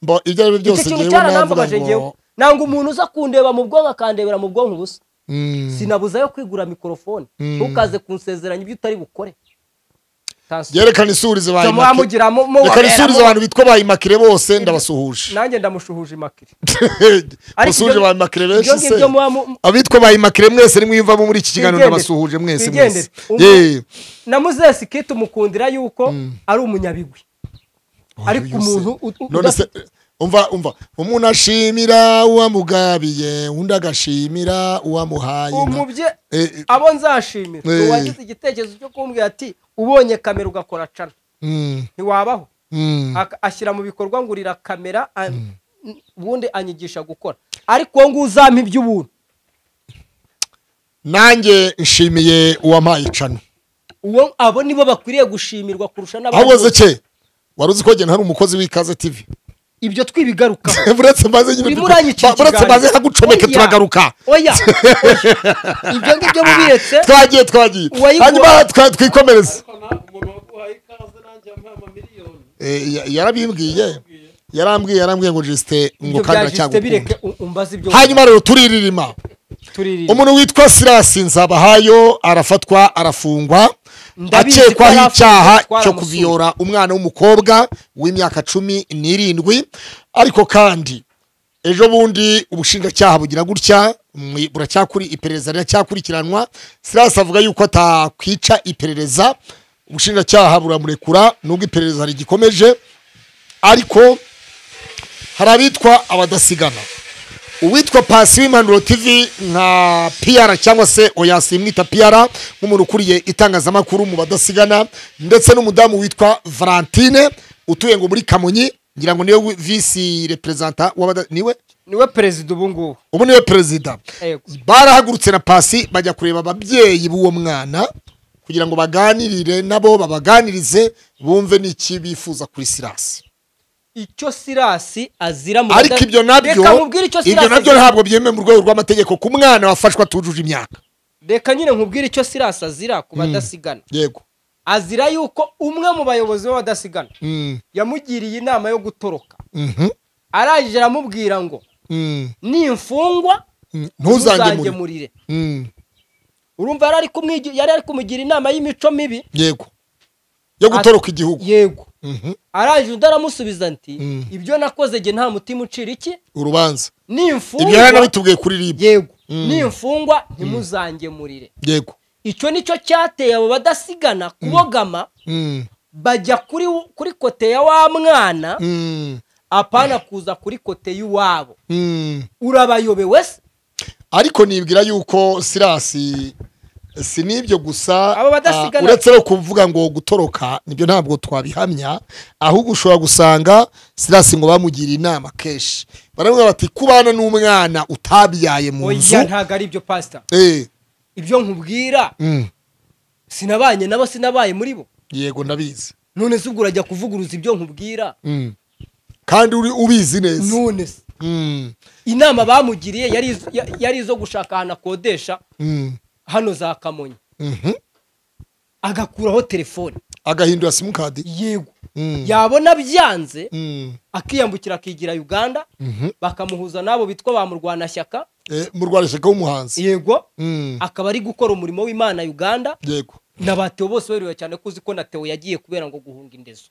Bo, ibyo ari byo byose
icyo kintu
njyewe navuga
cyaranambabaje njyewe
ngo
nanga umuntu uza kundeba mu bwonko akandebera mu bwonko ubusa
Mm.
sinabuzayo kwigura mikorofone ntukaze kunsezeranya ibyo utari bukore Tansi-
yerekana isurize ba
Cyo
Immaculee.
muhamugira mu-
yerekana
muhorera
isurize
mu-
abantu bitwa ba imakire bose ndabasuhuje
nanjye ndamushuhuje imakiri
musuhuje
ibyo-
ba imakire
ibyo
benshi se
ngibyo muba mu-
abitwa ba imakire mwese nimwiyumvamo muri iki kiganiro
Twigendere.
ndabasuhuje mwese
Twigendere.
mwese
Umu-
yeee
na muzesi kiti umukundira yuko ari umunyabigwi ariko umuntu u- u-
none se umva umva umuntu ashimira uwamugabiye undi agashimira uwamuhaye inka.
umubye
Eh, eh,
abo nzashimira
Eh.
uwagize igitekerezo cyo kumbwira ati ubonye kamera ugakora cana
mm,
ntiwabaho
mm,
Ak- ashyira mu bikorwa ngurira kamera an- ubundi anyigisha gukora ariko wowe ngo uzampa iby'ubuntu
nanjye nshimiye uwampaye icano
uwo abo nibo bakwiriye gushimirwa kurusha n'abandi
ahubwo
bose.
zeke wari uzi ko gena hari umukozi w'ikaze tv
ibyo twibigarukaho
buretse maze nyine
urimo uranyicira
ba- buretse
ikiganza.
maze nkagucomeke
Oya.
turagaruka
oya oya. ibyo ngibyo mubiretse
twagiye twagiye
Uwayigu-
hanyuma twa- twikomereze Eh, ya- yarabimbwiye yarambwiye yarambwiye ngo jisite ngo
ibyo
kandi
bya jisite bireke
aracyagukunda
u- umbaze ibyo
hanyuma rero turirima
turirira
umuntu witwa sirasi nzabahayo arafatwa arafungwa
Ndabizi ko yari
akekwaho
afite
icyaha
gutwara
cyo
amasura.
kuviyora umwana w'umukobwa w'imyaka cumi n'irindwi ariko kandi ejo bundi ubushinjacyaha bugira gutya mwi- buracyakuri iperereza riracyakurikiranwa sirasi avuga yuko atakwica iperereza ubushinjacyaha buramurekura nubwo iperereza rigikomeje ariko hari abitwa abadasigana uwitwa pasi w'impanuro tv nka piyara cyangwa se oyasimwita piyara nk'umuntu ukuriye itangazamakuru mu badasigana ndetse n'umudamu witwa valentine utuye ngo muri kamonyi ngira ngo niwe wi- visi reperezanta w'abada- niwe
niwe perezida ubu ngubu
ubu niwe perezida
Yego.
barahagurutse na pasi bajya kureba ababyeyi b'uwo mwana kugira ngo baganirire nabo babaganirize bumve n'iki bifuza kuri sirasi
icyo sirasi azira mu
ariko
bada-
ibyo nabyo
reka nkubwire icyo
ibyo
sirasi
nabyo
azira.
ntabwo byemewe mu rwego rw'amategeko ku mwana wafashwa atujuje imyaka
reka nyine nkubwire icyo sirasi azira ku badasigana
yego
azira yuko umwe mu bayobozi b'abadasigana
Mm,
yamugiriye inama yo gutoroka
mhm,
arangije aramubwira ngo
mm,
nimfungwa
mm.
ntuzange
ntuzange muri
murire
Mm,
urumva yari ari kumwigi- yari ari kumugira inama y'imico mibi
yego yo gutoroka igihugu
yego
Mhm,
arangije undi aramusubiza nti
Mm.
ibyo nakoze jye nta mutima ucira iki
urubanza ibyo yari
nimfungwa
anabitubwiye kuri ribu
yego
Mm.
nimfungwa ntimuzangemurire
yego
icyo nicyo cyateye abo badasigana kubogama
Mm,
bajya kuri wo- kuri kote ya wa mwana
mm,
apana kuza kuri kote y'iwabo
mm.
urabayobewe se
ariko nibwira yuko sirasi si n'ibyo gusa
Aba badasigana-
ah, uretse no kuvuga ngo gutoroka nibyo ntabwo twabihamya ahubwo ushobora gusanga sirasi ngo bamugiriye inama kenshi baramubwira bati kubana n'umwana utabyaye mu nzu
oya ntabwo ari ibyo pasita
Eh,
ibyo nkubwira
mm,
sinabanye nabo sinabaye muri bo
yego ndabizi
none se ubwo urajya kuvuguruza ibyo nkubwira
Mm. kandi uri ubizi neza
none se
Mm,
inama bamugiriye yari izo- ya- yari izo gushaka ahantu akodesha
mm,
hano za kamonyi
mhm.
agakuraho telefone
agahindura simukadi
yego yabona byanze akiyambukira akigira uganda
Mhm.
bakamuhuza n'abo bitwa ba murwanashyaka
mu rwandishyaka w'umuhanzi
yego
Mm,
akaba ari gukora umurimo w'imana uganda
yego
na ba Theo bose berewe cyane ko uzi ko na Theo yagiye kubera ngo guhunga indezo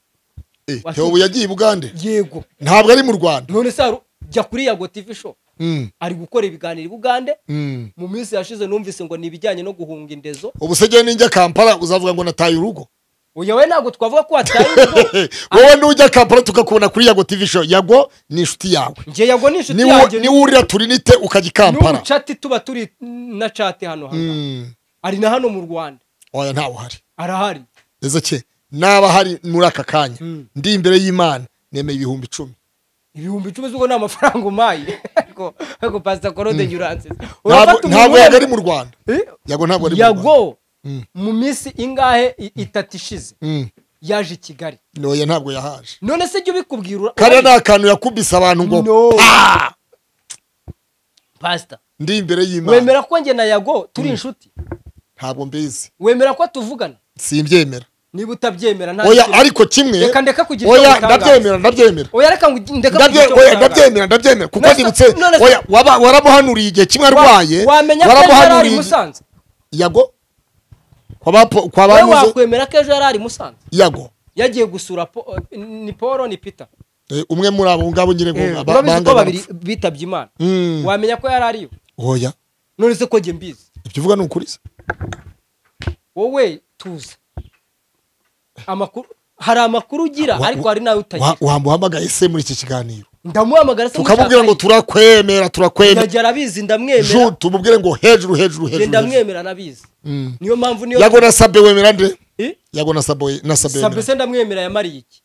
Eh,
Wasi-
Theo ubu yagiye i bugande
yego
ntabwo ari mu rwanda
none se haru- jya kuri yago tv show
Mm,
ari gukora ibiganiro i bugande
mm.
mu minsi yashize numvise ngo ni ibijyanye no guhunga indezo
ubusege ninjya kampala uzavuga ngo nataye urugo
uyu we ntabwo twavuga ko wataye urugo
wowe n'ujya kampala tukakubona kuri yago tv show yago ni inshuti yawe
njye yago ni inshuti
Niwo-
yanjye
niwo urira turinite ukajya i kampala
n'ubucati tuba turi na cati hano hano
Mm,
ari na hano mu rwanda
oya ntawe uhari
arahari
ese ke naba hari muri aka kanya ndi imbere y'imana nemeye ibihumbi icumi
ibihumbi icumi z'uko ni amafaranga umaye ariko ariko pasita korode yuranse
Ntabwo- ntabwo yago ari mu rwanda
Eh?
yago ntabwo ari mu rwanda
yago mu minsi ingahe i- itatu ishize
Mm,
yaje i kigali
oya ntabwo yahaje
none se jya ubikubwira ura-
kariya ni akantu yakubise abantu ngo
No. pasita
ndi imbere y'imana
wemera ko njye na yago turi inshuti
ntabwo mbizi
wemera ko tuvugana
simbyemera
niba utabyemera nta
oya
kintu.
ariko kimwe
Reka ndeke kugira ibyo
oya
ngutangaza.
ndabyemera ndabyemera
oya reka ngo ndeka
Ndabye- oya, ndabyemera ndabyemera kuko
None se-
ndibutse
none se-
oya waba- waramuhanuriye igihe kimwe arwaye
wamenya ko ejo yari ari i
igihe-
musanze
yago kwa bapo- kwa
wowe
banyuze-
wakwemera ko ejo yari ari i musanze
yago
yagiye gusura Po- ni paul ni peter
Eh, umwe muri abo ngabo nyine ngo aba-
urabizi ko
bangana
babiri bitabye imana
Mm.
wamenya ko yari ariyo
oya
none se ko njye mbizi
ibyo uvuga ni ukuri se
wowe tuzi amakuru hari amakuru ugira
Wa-
ariko hari nawe utagira
Wa- wamba uhamagaye se muri iki kiganiro
ndamuhamagara se
tukamubwira ngo
mushakanye.
turakwemera turakwemera
yajya arabizi
ju
ndamwemera
tumubwire ngo hejuru hejuru
njye
hejuru hejuru.
ndamwemera anabizi
Mm.
niyo mpamvu niyo
yago na sabe wemera nde
Eh?
yago na sabe we- na sabe
sabe
wemera
se ndamwemera yamariye iki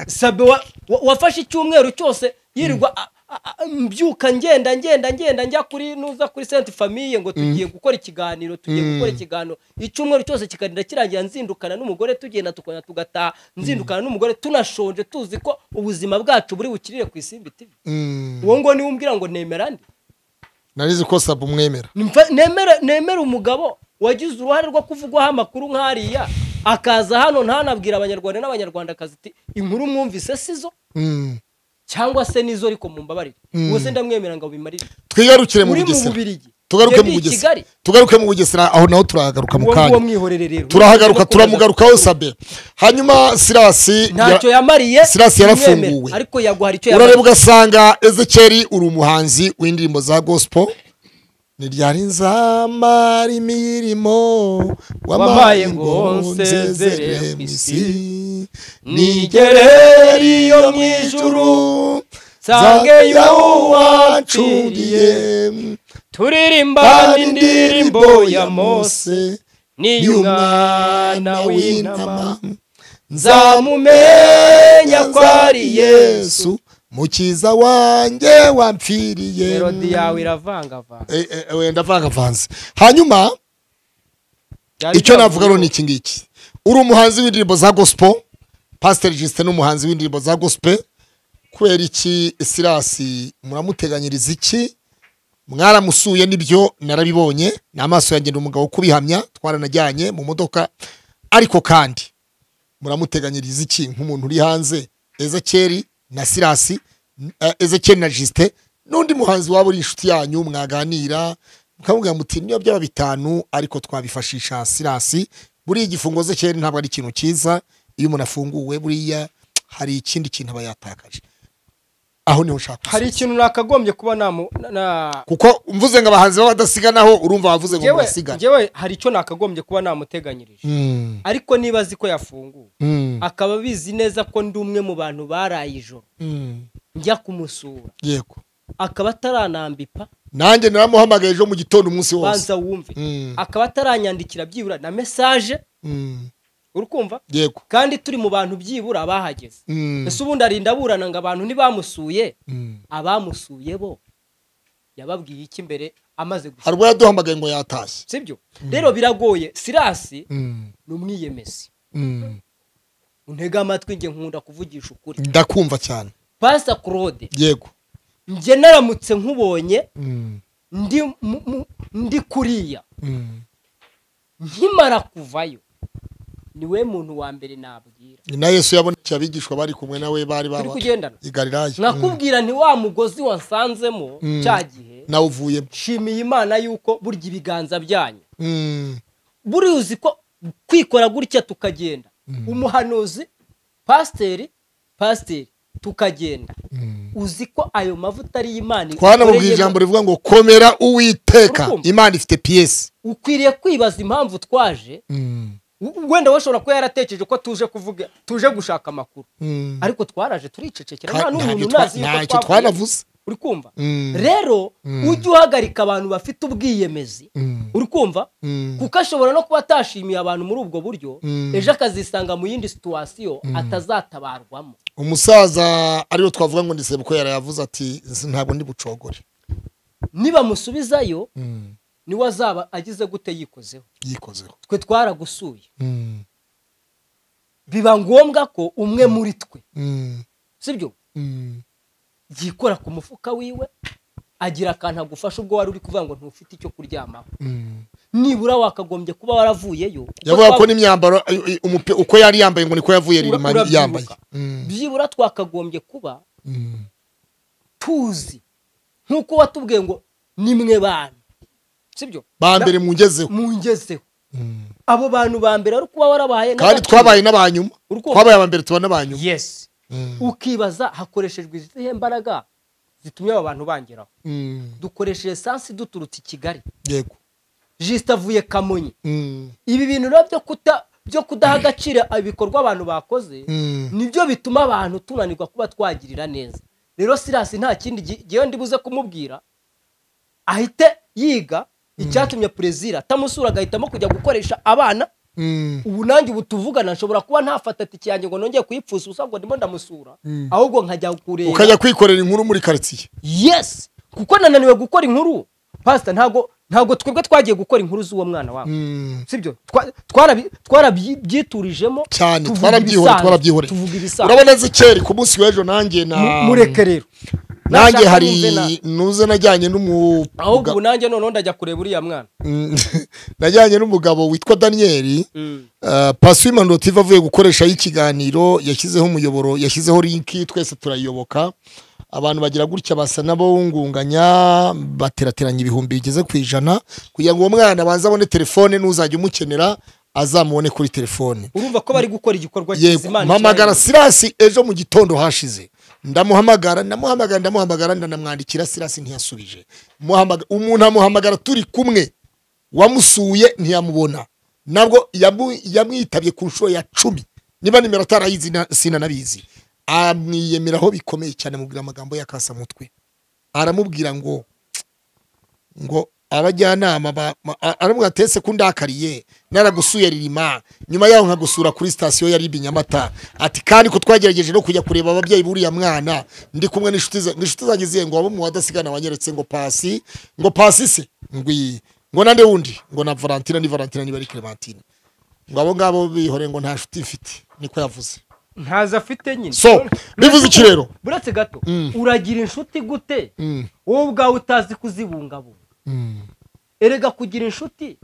sabe wa- wa- wafashe icyumweru cyose yirirwa a- a- a- mbyuka ngenda ngenda ngenda njya kuri nuza kuri senti famiye ngo tugiye gukora ikiganiro tugiye gukora ikiganiro icyumweru cyose kikarinda kirangira nzindukana n'umugore tugenda tukongera tugataha nzindukana n'umugore tunashonje tuzi ko ubuzima bwacu buri bukirire ku isimbi tibi
Mm.
uwo ngo niwe umbwira ngo nemera nde
narizi ko sabe umwemera
Nimfa- nemere nemere umugabo wagize uruhare rwo kuvugwaho amakuru nk'ariya akaza hano ntanabwira abanyarwanda n'abanyarwandakazi ati inkuru mwumvise si zo
Mm.
cyangwa se nizo ariko mumbabarire ubwo se ndamwemera ngo bimarire
twigarukire mu
uri mu
bugesera
bubirigi
tugaruke mu
Twebwe i
bugesera
Kigali.
tugaruke mu bugesera aho naho turahagaruka mu
uwo nguwo
kanya
mwihorere rero
turahagaruka turamugarukaho sabe hanyuma sirasi
ntacyo
ya-
yamariye
Sirasi yarafunguwe.
mwemere. ariko yaguha hari icyo
urareba
yamariye
ugasanga ezekeri uri umuhanzi w'indirimbo za gospel ni ryari nzamara imirimo wamaye
Wampaye
ngo
ngo
nsezere
nsezere
mu
mu
isi
nigere
yo
iyo
mu
mu
ijuru
ijuru,
nsange
nsange
y'uwacuriye
turirimba
kandi
indirimbo ya mose
y'umwana
n'iy'umwana
w'intama
w'intama
nzamumenya ko ari yesu
Yesu,
mukiza wanjye wampfiriye
melodi yawe iravangavanga
Eh, eh, wenda vangavanze hanyuma
Byari
icyo
byavuye
navuga rero
ngo-
ni iki ngiki uri umuhanzi w'indirimbo za gospel pasiteri jisite ni umuhanzi w'indirimbo za gospel kubera iki sirasi muramuteganyiriza iki mwaramusuye nibyo narabibonye ni amaso yagenda umugabo kubihamya twaranajyanye mu modoka ariko kandi muramuteganyiriza iki nk'umuntu uri hanze ezekeri na sirasi n- eh, ezekeri na jisite n'undi muhanzi waba uri inshuti yanyu mwaganira mukamubwira muti niyo byaba bitanu ariko twabifashisha sirasi buriya igifungo ezekeri ntabwo ari ikintu cyiza iyo umuntu afunguwe buriya hari ikindi kintu aba yatakaje aho niho nshaka
hari
gusoza.
ikintu nakagombye kuba namu- na- na-
kuko mvuze ngo abahanzi baba badasiganaho urumva bavuze ngo
Njyewe-
murasigana
njyewe hari icyo nakagombye kuba namuteganyirije
Mm,
ariko niba azi ko yafunguwe
mm,
akaba abizi neza ko ndi umwe mu bantu baraye ijoro
mm.
njya kumusura
yego
akaba ataranambipa
nanjye naramuhamagaye ejo mu gitondo umunsi wose
banza wumve
Mm.
akaba ataranyandikira byibura na mesaje
Mm,
uri kumva
yego
kandi turi mu bantu byibura bahageze
Mm,
ese ubundi arinda aburana ngo abantu ntibamusuye
mm.
abamusuye bo yababwiye iki mbere amaze
hari
gushaka
ubwo yaduhamagaye ngo yatashye
sibyo rero biragoye sirasi
Mm,
ni umwiyemezi
mm.
untege amatwi njye nkunda kuvugisha ukuri
ndakumva cyane
pasa claude
yego
njye naramutse nkubonye
Mm,
ndi mu- mu- ndi kuriya
mm.
nkimara kuvayo niwe muntu wa mbere nabwira
ni na yesu yabonekeye abigishwa bari kumwe nawe bari
turi
baba
kugendana
i galilaya
nakubwira nti wa mugozi wansanzemo
Mm.
cya gihe
nawe uvuyemo
nshimiye imana yuko burya ibiganza byanyu
Mm,
buriya uzi ko kwikora gutya tukagenda umuhanuzi pasiteri pasiteri tukagenda
mm.
uzi ko ayo mavuta ari imana
twanamubwiye
igukoreyemo.
ijambo rivuga ngo komera uwiteka
Urukumva.
imana ifite piyesi
ukwiriye kwibaza impamvu twaje
Mm,
w- wenda washobora kuba yaratekereje ko tuje kuvuga tuje gushaka amakuru
mm.
ariko twaraje turicecekera
Ka-
nta n'umuntu
ntabyo
unazi
twa-
yuko
ntacyo
twavuye.
twanavuze
uri kumva
Mm.
rero ujye uhagarika abantu bafite ubwiyemezi
Mm.
uri kumva
Mm.
kuko ashobora no kuba atashimiye abantu muri ubwo buryo
Mm.
ejo akazisanga mu yindi situwasiyo atazatabarwamo
umusaza ariwe twavuga ngo ndisebe ko yarayavuze ati "Nzi- ntabwo ndi bucogore
nibamusubizayo niwe azaba agize gute yikozeho
yikozeho
twe twaragusuye biba ngombwa ko umwe muri twe sibyo yikora ku mufuka wiwe agira akantu agufasha ubwo wari uri kuvuga ngo ntufite icyo kuryamaho nibura wakagombye kuba waravuyeyo
yavuga ko n'imyambaro ay- ay- umupi- uko yari yambaye ngo niko yavuye
Ura-
ririma
urabyibuka.
yambaye
byibura twakagombye kuba tuzi nk'uko watubwiye ngo ni mwe bantu sibyo
ba mbere mungezeho
mungezeho abo bantu ba mbere wari kuba warabahaye
kandi
n'agaciro.
twabaye n'abanyuma
Urukundo.
twabaye aba mbere tuba n'abanyuma
yes ukibaza hakoreshejwe izihe mbaraga zitumye aba bantu bangeraho dukoresheje esansi duturutse i kigali
yego
jisita avuye kamonyi
Mm,
ibi bintu rero byo kuta byo kudaha agaciro ibikorwa abantu bakoze
Mm.
nibyo bituma abantu tunanirwa kuba twagirira neza rero sirasi nta kindi gi- gihe ndibuze kumubwira ahite yiga icyatumye perezida atamusura agahitamo kujya gukoresha abana
mm,
ubu nanjye ubu tuvugana nshobora kuba ntafata tike yanjye ngo nongeye kuyipfusa ubusa ngo ndimo ndamusura ahubwo nkajya kureba
ukajya kwikorera inkuru muri karitsiye
yes kuko nananiwe gukora inkuru pasita ntago ntago twebwe twagiye gukora inkuru z'uwo mwana wawe
Mm.
sibyo Twa- twarabi- twarabyiturijemo
cyane
tuvuga
twarabyihoreye
ibisanzwe,
twarabyihoreye
tuvuga ibisanzwe
urabona zikeri ku munsi w'ejo nanjye na
Mu- mureke rero
nanjye
Nashaka
hari
numve na-
nuze najyanye n'umu
ahubwo ubu nanjye noneho ndajya kureba uriya mwana
Mm. najyanye n'umugabo witwa daniyeli Uh, pasi w'imandotive avuye gukoreshaho ikiganiro yashyizeho umuyoboro yashyizeho linki twese turayiyoboka abantu bagira gutya basa n'abawungunganya baterateranya ibihumbi bigeze ku ijana kugira ngo uwo mwana abanze abone telefone n'uzajya umukenera azamubone kuri telefone
urumva ko bari gukora igikorwa
yego
kizimana
mpamagara sirasi ejo mu gitondo hashize ndamuhamagara ndamuhamagara ndamuhamagara ndanamwandikira sirasi ntiyasubije Muhamagara- umuntu amuhamagara turi kumwe wamusuye ntiyamubona nabwo yamu- yamwitabye ku nshuro ya cumi niba nimero atarayizi na- sinanabizi amwiyemeraho bikomeye cyane amubwira amagambo y'akasamutwe aramubwira ngo ngo abajyanama ba- ma- a- aramubwira ati ese ko undakariye naragusuye ririma nyuma yaho nkagusura kuri sitasiyo ya ribi nyamata ati kandi ko twagerageje no kujya kureba ababyeyi buriya mwana ndi kumwe n'inshuti za- n'inshuti zanjye zihe ngo waba mu wadasigana wanyeretse ngo pasi ngo pasi se ngo iyi ngo nande wundi ngo na valentina ni valentina niba ari clementine ngo abo ngabo bihore ngo nta nshuti mfite niko yavuze
ntazi afite nyine
so bivuze iki rero
buretse gato uragira inshuti gute wowe ubwawe utazi kuzibungabunga erega kugira inshuti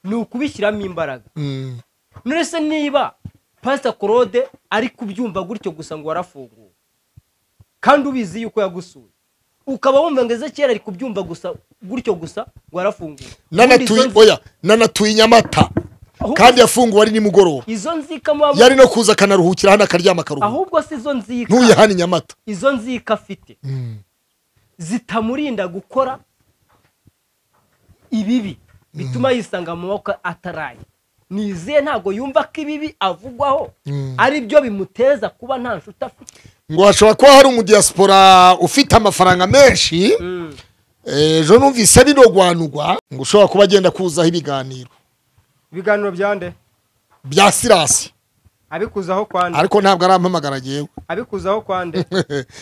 ni ukubishyiramo imbaraga nurese niba pasita claude ari kubyumva gutyo gusa ngo warafunguwe kandi ubizi yuko yagusuye ukaba wumva ngo ezekiyeli ari kubyumva gusa gutyo gusa ngo warafunguwe Ubundi izo
nanatuye
nzi-
oya nanatuye inyamata
Ahubwo-
kandi yafunguwe ari nimugoroba
izo nzika muba mu-
yari no kuza akanaruhukira hano akaryama akaruhuka
ahubwo si izo nzika
ntuye hano i nyamata
izo nzika afite zitamurinda gukora ibibi bituma yisanga mu maboko ataraye ni izihe ntabwo yumva ko ibibi avugwaho ari byo bimuteza kuba nta nshuti afite
ngo hashobora kuba hari umudiyasipora ufite amafaranga menshi ejo numvise binogwanugwa ngo ushobora kuba agenda kuzaho ibiganiro
ibiganiro byande
bya sirasi
abikuzaho kwande
ariko ntabwo arampamagara agewe
abikuzaho kwande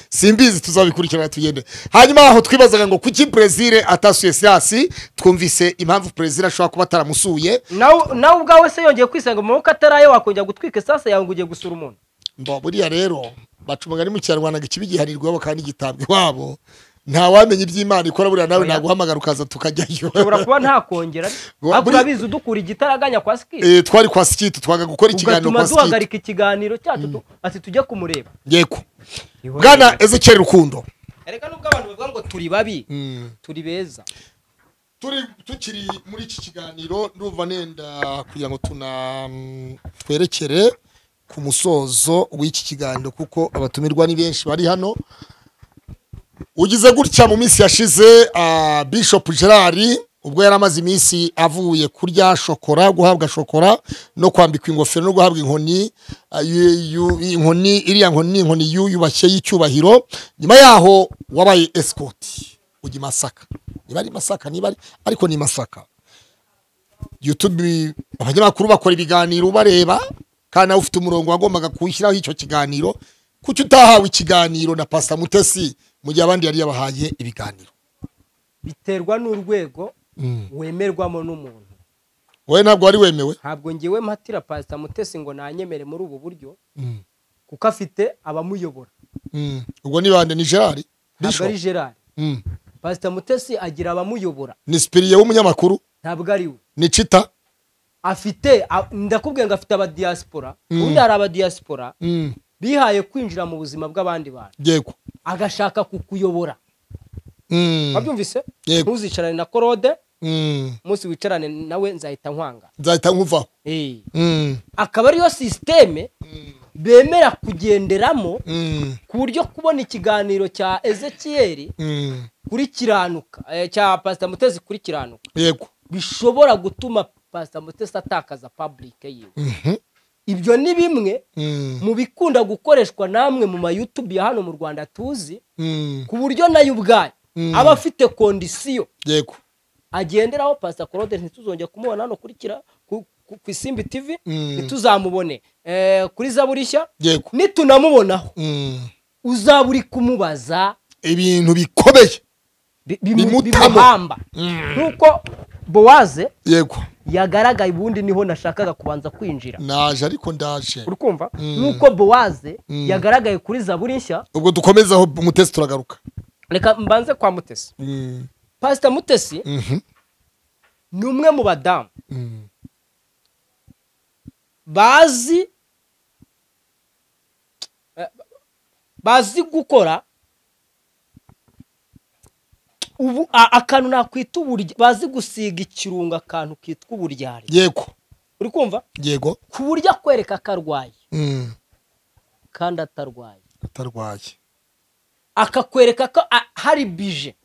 simbizi tuzabikurikirana tugende hanyuma aho twibazaga ngo kuki brezil atasuye sirasi twumvise impamvu brezil ashobora kuba ataramusuye
nawe nawe ubwawe se yongeye kwisanga mu maboko ataraye wakongera gutwika esase yawe ngo ugiye gusura umuntu
mba buriya rero baca umugani mu kinyarwanda ngo ikibi giharirwa iwabo kandi gitabwa iwabo ntawamenya iby'imana ikora buriya nawe naguhamagara ukaza tukajyayo
ushobora kuba ntakongera
Ngo-
ariko
buri-
urabizi udukura igitaraganya kwa sikiri
Eh, twari kwa sikiti twaga gukora ikiganiro
ugatuma
kwa sikiti
duhagarika ikiganiro cyacu tu- ati tujye kumureba
yego bwana ezekiyeli rukundo
erega nubwo abantu bavuga ngo turi babi turi beza
turi tukiri muri iki kiganiro ndumva nenda kugira ngo tuna mm, twerekere ku musozo w'iki kiganiro kuko abatumirwa ni benshi bari hano ugize gutya mu minsi yashize ah, bishop gerard ubwo yari amaze iminsi avuye kurya shokora guhabwa shokora no kwambikwa ingofero no guhabwa inkoni ah, yu- yu- inkoni iriya nkoni ni inkoni yuyubashye y'icyubahiro nyuma yaho wabaye esikoti ujya i masaka niba ari i masaka niba ari ariko ni i masaka YouTube abanyamakuru bakora ibiganiro ubareba kandi nawe ufite umurongo wagombaga kuwushyiraho icyo kiganiro kuki utahawe ikiganiro na pasita mutesi mu gihe abandi yari yabahaye ibiganiro
biterwa n'urwego wemerwamo n'umuntu
wowe ntabwo wari wemewe
ntabwo ngewe mpatira pasita mutesi ngo nanyemere muri ubu buryo kuko afite abamuyobora
Mm. ubwo ni bande ni gerard
ntabwo
Bishop?
ari gerard
Mm.
pasita mutesi agira abamuyobora
ni sipiriye w'umunyamakuru
ntabwo ari we
ni cita
afite a- ndakubwiye ngo afite abadiyasipora ubundi hari abadiyasipora
Mm.
bihaye kwinjira mu buzima bw'abandi bantu
yego
agashaka kukuyobora
Mm.
wabyumvise
Yego.
ntuzicarane na korode
Mm.
umunsi wicarane nawe nzahita nkwanga
nzahita nkuvaho
Eh.
Mm.
akaba ariyo sisiteme bemera kugenderamo
Mm.
ku buryo kubona ikiganiro cya ezekiyeli
Mm.
kuri kiranuka eh, cya pasita mutesi kuri kiranuka
yego
bishobora gutuma pasita mutesi atakaza paburike yiwe
Mhm.
ibyo ni bimwe
Mm.
mu bikunda gukoreshwa namwe mu mayutubi ya hano mu rwanda tuzi
Mm.
ku buryo nayo ubwayo aba afite kondisiyo
yego
agenderaho pasita claude ntituzongere kumubona hano kuri kira ku, ku, ku isimbi tivi
Mm.
ntituzamubone eh, kuri zaburishya
yego
nitunamubonaho
Mm.
uzaba uri kumubaza
ibintu bikomeye
bi-
Bimutamo.
bimu- bimuhamba nk'uko bowaze
yego
yagaragaye ubundi niho nashakaga kubanza kwinjira
naje ariko ndaje
uri kumva nk'uko bowaze yagaragaye kuri zaburi nshya
ubwo dukomeza aho mutesi turagaruka
reka mbanze kwa mutesi
Mm.
pasita mutesi
Mhm.
ni umwe mu badamu bazi eh, bazi gukora ubu a- akantu nakwita uburya bazi gusiga ikirungo akantu kitwa uburyari
yego
uri kumva
yego
ku buryo akwereka ko arwaye
Mm,
kandi atarwaye
atarwaye
akakwereka ko a- hari bije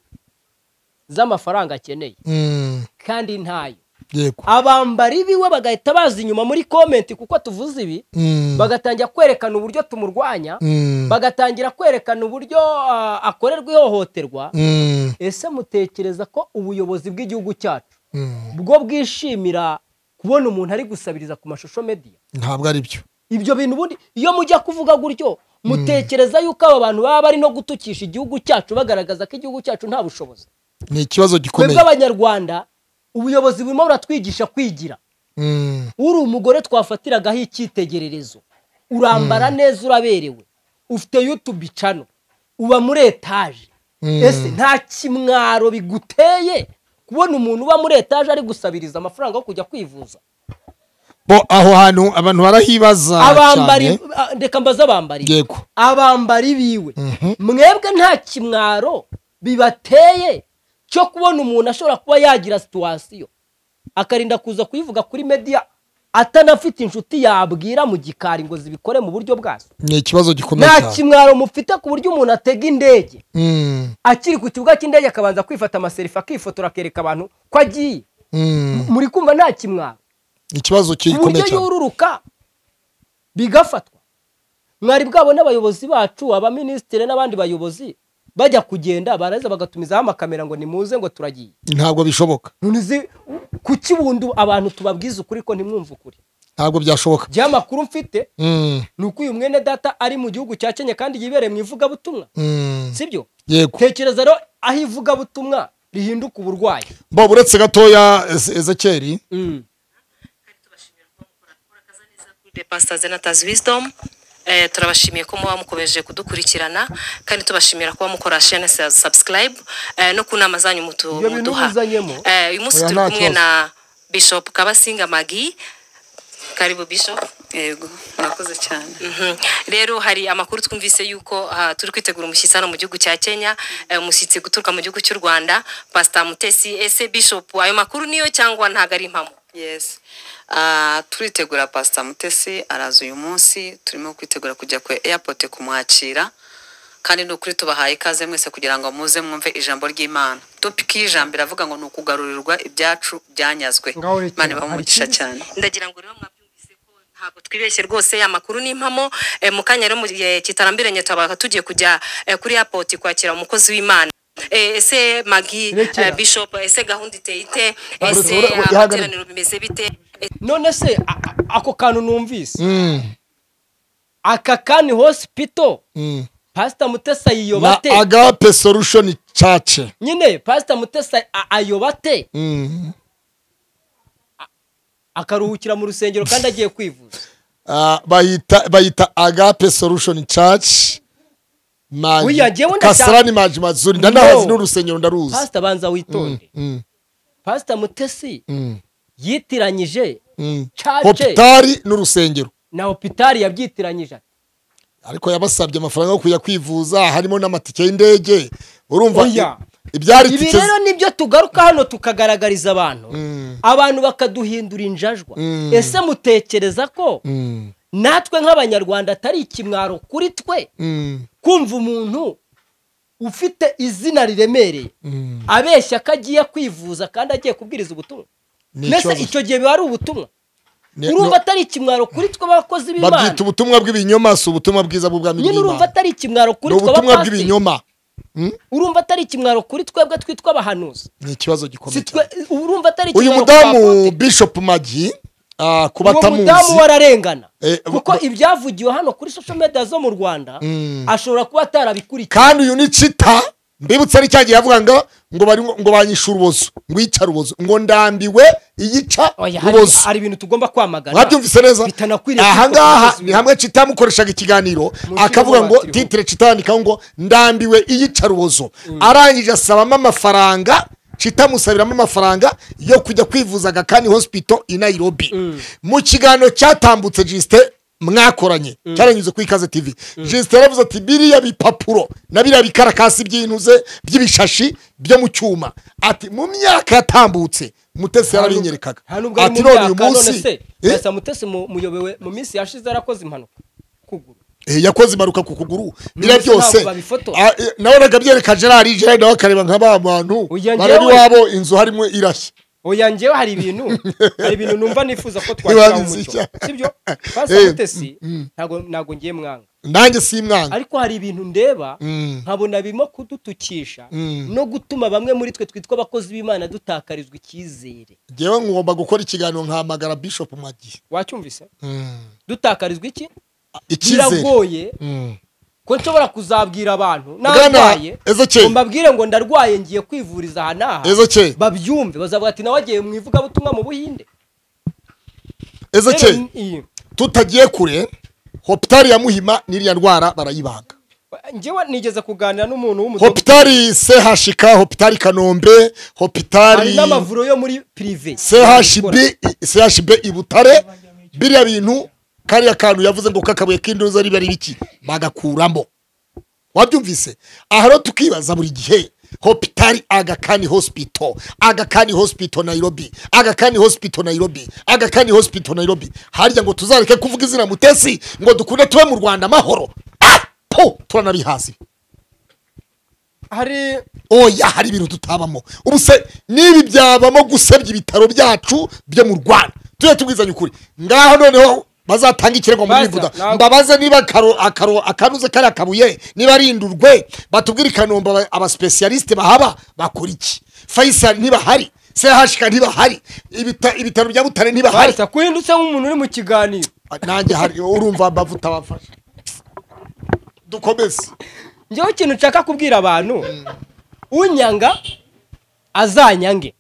z'amafaranga akeneye
Mm,
kandi ntayo
yego
abambara ibiwe bagahita baza inyuma muri komenti kuko tuvuze ibi
Mm,
bagatangira kwerekana uburyo tumurwanya
mm,
bagatangira kwerekana uburyo ah, akorerwa ihohoterwa
mm,
ese mutekereza ko ubuyobozi bw'igihugu cyacu
mm.
bwo bwishimira kubona umuntu ari gusabiriza ku mashusho mediya
ntabwo ari byo
ibyo bintu ubundi iyo mujya kuvuga gutyo mutekereza yuko aba bantu baba bari no gutukisha igihugu cyacu bagaragaza ko igihugu cyacu nta bushobozi
ni ikibazo
twebwe
gikomeye
abanyarwanda ubuyobozi burimo buratwigisha kwigira
Mm,
uri umugore twafatiragaho icyitegererezo urambara neza uraberewe ufite yutubi cano uba muri etaje
Mm.
ese nta kimwaro biguteye kubona umuntu uba muri etaje ari gusabiriza amafaranga yo kujya kwivuza
bo aho hantu abantu barahibaza
abambari
cyane
a- reka mbaze abambari
yego
abambari biwe
Mhm.
mwebwe nta kimwaro bibateye cyo kubona umuntu ashobora kuba yagira situwasiyo akarinda kuza kuyivuga kuri mediya atanafite inshuti yabwira mu gikari ngo zibikore mu buryo bwazo
ni ikibazo gikomeye
nta
cyane
kimwaro mufite ku buryo umuntu atega indege
Mm,
akiri ku kibuga cy'indege akabanza kwifata amaserifa akifotora akereka abantu ko agiye
mm,
muri kumva nta kimwaro
ikibazo
ku buryo
gikomeye cyane
yururuka bigafatwa mwari bwabona abayobozi bacu abaminisitiri n'abandi bayobozi bajya kugenda barangiza bagatumizaho amakamera ngo nimuze ngo turagiye
ntabwo bishoboka
none uzi kuki bundu abantu tubabwiza ukuri ko ntimwumve ukuri
ntabwo byashoboka
igihe amakuru mfite
Mm,
ni uko uyu mwene data ari mu gihugu cya kenya kandi yibereye mu ivugabutumwa
mm,
sibyo
yego
tekereza rero aho ivugabutumwa rihinduka uburwayi
bo uretse gatoya Eze- ezekeri
The Pastor Zenata's Wisdom eh, turabashimiye ko muba mukomeje kudukurikirana kandi tubashimira kuba mukora share sa- subscribe eh, no ku nama zanyu mutu-
Ibyo bintu
muduha
muzanyemo?
Eh, uyu munsi
Oya,
turi
nta
kumwe
kibazo.
na Bishop Kabasinga Magi karibu Bishop
yego murakoze cyane
Mhm. rero hari amakuru twumvise yuko ah, turi kwitegura umushyitsi hano mu gihugu cya kenya eh, umushyitsi guturuka mu gihugu cy'u rwanda pastor mutesi ese bishop ayo makuru niyo cyangwa ntabwo ari impamo
yes Ah, turitegura pasita mutesi araza uyu munsi turimo kwitegura kujya ku airport kumwakira kandi ni ukuri tubahaye ikaze mwese kugira ngo muze mwumve ijambo ry'imana topiki y'ijambo iravuga ngo ni ukugarurirwa ibyacu byanyazwe
Ngaho rekera,
imana ibahe
hari
umugisha
ikindi?
cyane
ndagira ngo rero mwabyumvise ko ntabwo twibeshye rwose amakuru ni impamo Eh, mu kanya rero mu gihe kitarambiranye tuba tugiye kujya eh, kuri airport kwakira umukozi w'imana Eh, ese magi
Rekera.
eh, bishop ese gahunda iteye ite ese
ura- ura-
ah,
ihagarare.
amateraniro bimeze bite Eh,
none se a- a- ako kantu numvise
Mm,
aka kani hospital
mm.
pasita mutesa
na
yiyobate
agape solution church
nyine pasita mutesa a- ayobate
Mm.
akaruhukira mu rusengero kandi agiye kwivuza
Ah, bayita bayita agape solution church Maji-
Wiya, jyewe ndashaka-
kasarani maji mazuri
No.
ndanahazi n'urusengero ndaruzi
pasita banza witonde
Mm,
pasita mutesi
mm,
yitiranyije
mm.
cace
hopitari n'urusengero
na hopitari yabyitiranyije ati
ariko yabasabye amafaranga yo kujya kwivuza harimo n'amatike y'indege urumva
Oya.
ibyari
ibi
tike
rero nibyo tugaruka hano tukagaragariza abantu abantu bakaduhindura injajwa
Mm.
ese mutekereza ko
Mm,
natwe nk'abanyarwanda atari ikimwaro kuri twe
mm,
kumva umuntu ufite izina riremereye
mm.
abeshya ko agiye kwivuza kandi agiye kubwiriza ubutumwa
Ni
mbese
ikibazo.
icyo gihe biba ari ubutumwa
Ni-
urumva
no-
atari ikimwaro kuri twe abakozi b'imana
babyita ubutumwa bw'ibinyoma si ubutumwa bwiza bw'ubwami
nyine urumva
bw'imana
atari ikimwaro kuri
ni
twe
ubutumwa
abapasiteri
bw'ibinyoma
urumva atari ikimwaro kuri twebwe twitwa abahanuzi
ni ikibazo
Si
gikomeye
twe
cyane
urumva atari
uyu
ikimwaro kuri
mudamu
abapadiri.
bishop magi ah, ku
uwo mudamu
batamuzi
wararengana
Eh, bu-
kuko
bu-
ibyavugiwe hano kuri social media zo mu rwanda
Mm.
ashobora kuba atarabikurikiye
kandi uyu ni cita mbibutse ari cya gihe yavuga ngo ngo bari ngo banyishe urubozo ngo yica rubozo ngo ndambiwe iyica
Oya, hari-
rubozo
hari ibintu tugomba kwamagana
mwabyumvise neza
bitanakwiriye kwitwa
ahangaha
umukozi
ni hamwe cita yamukoreshaga ikiganiro akavuga ngo
wabatiriho.
titire cita yandikaho ngo ndambiwe iyica rubozo arangije asabamo amafaranga cita amusabiramo amafaranga yo kujya kwivuza agakani hospital i nairobi mu kiganiro cyatambutse jisite mwakoranye cyaranyuze ku ikaze tv jesite yaravuze ati biriya bipapuro na biriya bikarakasi by'intuze by'ibishashi byo mu cyuma ati mu myaka yatambutse mutesi yarabinyerekaga
nta nubwo ari
ati
mu
none uyu
myaka none
munsi
se
Eh,
gusa mutesi mu- muyobewe mu minsi yashize yarakoze impanuka kuguru
eh, yakoze impanuka ku kuguru biriya
munsi ntabwo
byose
babifotora.
ah, eh, nabonaga byereka gerard gerard nawe akareba nka ba bantu
Oya,
barari
njyewe-
iwabo inzu harimo irashya
oya ngewe hari ibintu hari ibintu numva nifuza ko
Ntibabizi
twakira umucyo
icya-
sibyo
Eh,
pasita mutesi ntago ntago ngiye mwanga
nanjye si imwanga
ariko hari ibintu ndeba
Mm.
nkabona birimo kudutukisha
Mm.
no gutuma bamwe muri twe twitwa abakozi b'imana dutakarizwa icyizere
ngewe ngomba gukora ikiganiro nkahamagara bishop mwagiye
wacyumvise
Mm.
dutakarizwa iki
icyizere
biragoye
Mm.
ko nshobora kuzabwira abantu
Bwana
narwaye
Ezekiel.
ngo mbabwire ngo ndarwaye ngiye kwivuriza aha n'aha
Ezekiel.
babyumve bazavuga ati nawe agiye mu ivugabutumwa mu buhinde
ezekeye
Rero, iyi-
tutagiye kure hopitari ya muhima n'iriya ndwara barayibaga
njyewe nigeze kuganira n'umuntu w'umudugudu
hopitari chk hopitari kanombe
hari
hopitari
n'amavuriro yo muri pirive
chb chb i butare biriya bintu kariya kantu yavuze ngo kakabuye k'indoza riba ari biki bagakuramo wabyumvise aha rero tukibaza buri gihe hopitari agakani hospital agakani hospital nairobi agakani hospital nairobi agakani hospital nairobi harya ngo tuzareke kuvuga izina mutesi ngo dukunde tube mu rwanda amahoro Ah! po turanabihazi
hari
oya hari ibintu tutabamo ubu se n'ibi byabamo gusebya ibitaro byacu byo mu rwanda tujye tubwizanye ukuri ngaho noneho bazatanga ikirego muri
Baza,
ribuda
ntabwo-
mbabaze niba akaro- akaro- akanuze kariya kabuye niba ari indurwe batubwire i kanombe aba- abasipesiyalisite bahaba bakora iki fayisali ntibahari sehashika ntibahari ibita- ibitaro bya butare ntibahari
barita kuhindutse nk'umuntu uri mu kiganiro
nanjye hari urumva bavuta bafashe dukomeze
njyewe ikintu nshaka kubwira abantu unyanga azanyange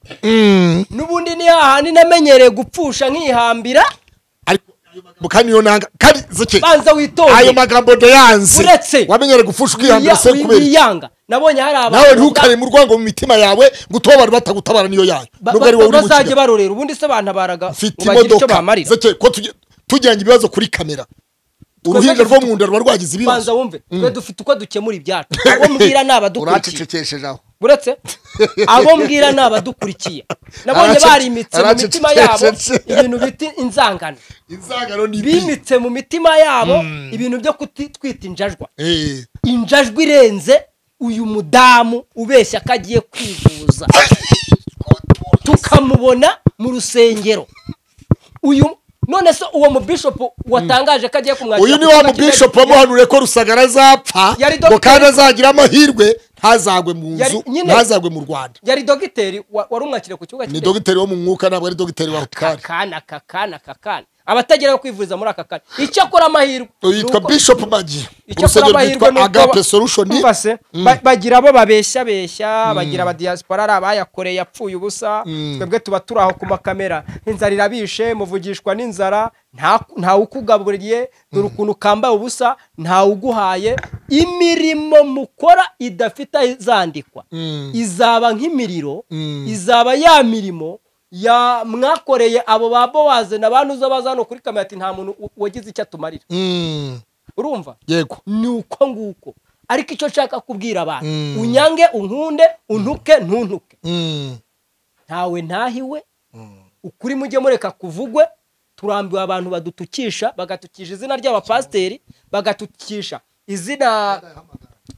n'ubundi ni hahandi namenyereye gupfusha nkihambira
ariko kandi iyo nanga kandi zike
banza
ayo
witonde
magambo ndayanze
Uretse-
wamenyere gupfusha ukihambira se kubera iki?
wiyanga nabonye hari
nawe
abantu
ntukare mu rwango mu mitima yawe ngo utube abantu batagutabara niyo yayo
ba-
nubwo ari
ba-
wowe uri
bazajya
gukina
barorera ubundi se bantabaraga
mfite
ngo bagire icyo
imodoka
bamarira
zeke ko tujya- tujyanye ibibazo kuri kamera uruhinja rwo mu nda ruba rwagize
banza
ibibazo
wumve twe dufite uko dukemura ibyacu abo mbwira ni abadukurikiye
uracecekesheje aho
uretse abo mbwira ni abadukurikiye nabonye
Arace-
barimitse mu mitima yabo
aracecetse.
ibintu bita inzangano
inzangano ni ibi
bimitse mu mitima yabo ibintu byo kutitwita injajwa
Eh,
injajwa irenze uyu mudamu ubeshya ko agiye kwivuza tukamubona mu rusengero uyu none se uwo mubishopu watangaje ko agiye kumwakira
uyu ni
ku
wa
kibuga cy'indege.
mubishopu wamuhanuriye ko rusagara azapfa
Yari
ngo kandi
dogiteri.
azagira amahirwe ntazagwe mu
Yari-
nzu
nyine-
ntazagwe mu rwanda
yari dogiteri wa- wari umwakiriye ku kibuga
ni
cy'indege.
dogiteri wo mu mwuka ntabwo ari dogiteri wa hopitari
akana kakana kakana abatagera yo kwivuriza muri aka kanya icyo akora amahirwe
yitwa
nuko-
bishop magi
icyo akora
urusengero
amahirwe
rwitwa
nuko
agape
ba-
solution
umva se, ba- bagira abo babeshya beshya bagira abadiyasipora ari abayakoreye apfuye ubusa twebwe tuba turi aho ku makamera inzara irabishe muvugishwa n'inzara nta- ntawe ukugaburiye dore ukuntu kambaye ubusa ntawe uguhaye imirimo mukora idafite izandikwa izaba nk'imiriro izaba ya mirimo ya mwakoreye abo ba bowaze na bantu uza baza hano kuri kamera ati nta muntu u- wagize icyo atumarira
Mm,
urumva
yego
ni uko nguko ariko icyo nshaka kubwira abantu unyange unkunde untuke ntuntuke
Mm,
ntawe ntahiwe ukuri mujye mureka kuvugwe turambiwe abantu badutukisha bagatukisha izina ry'abapasiteri bagatukisha izina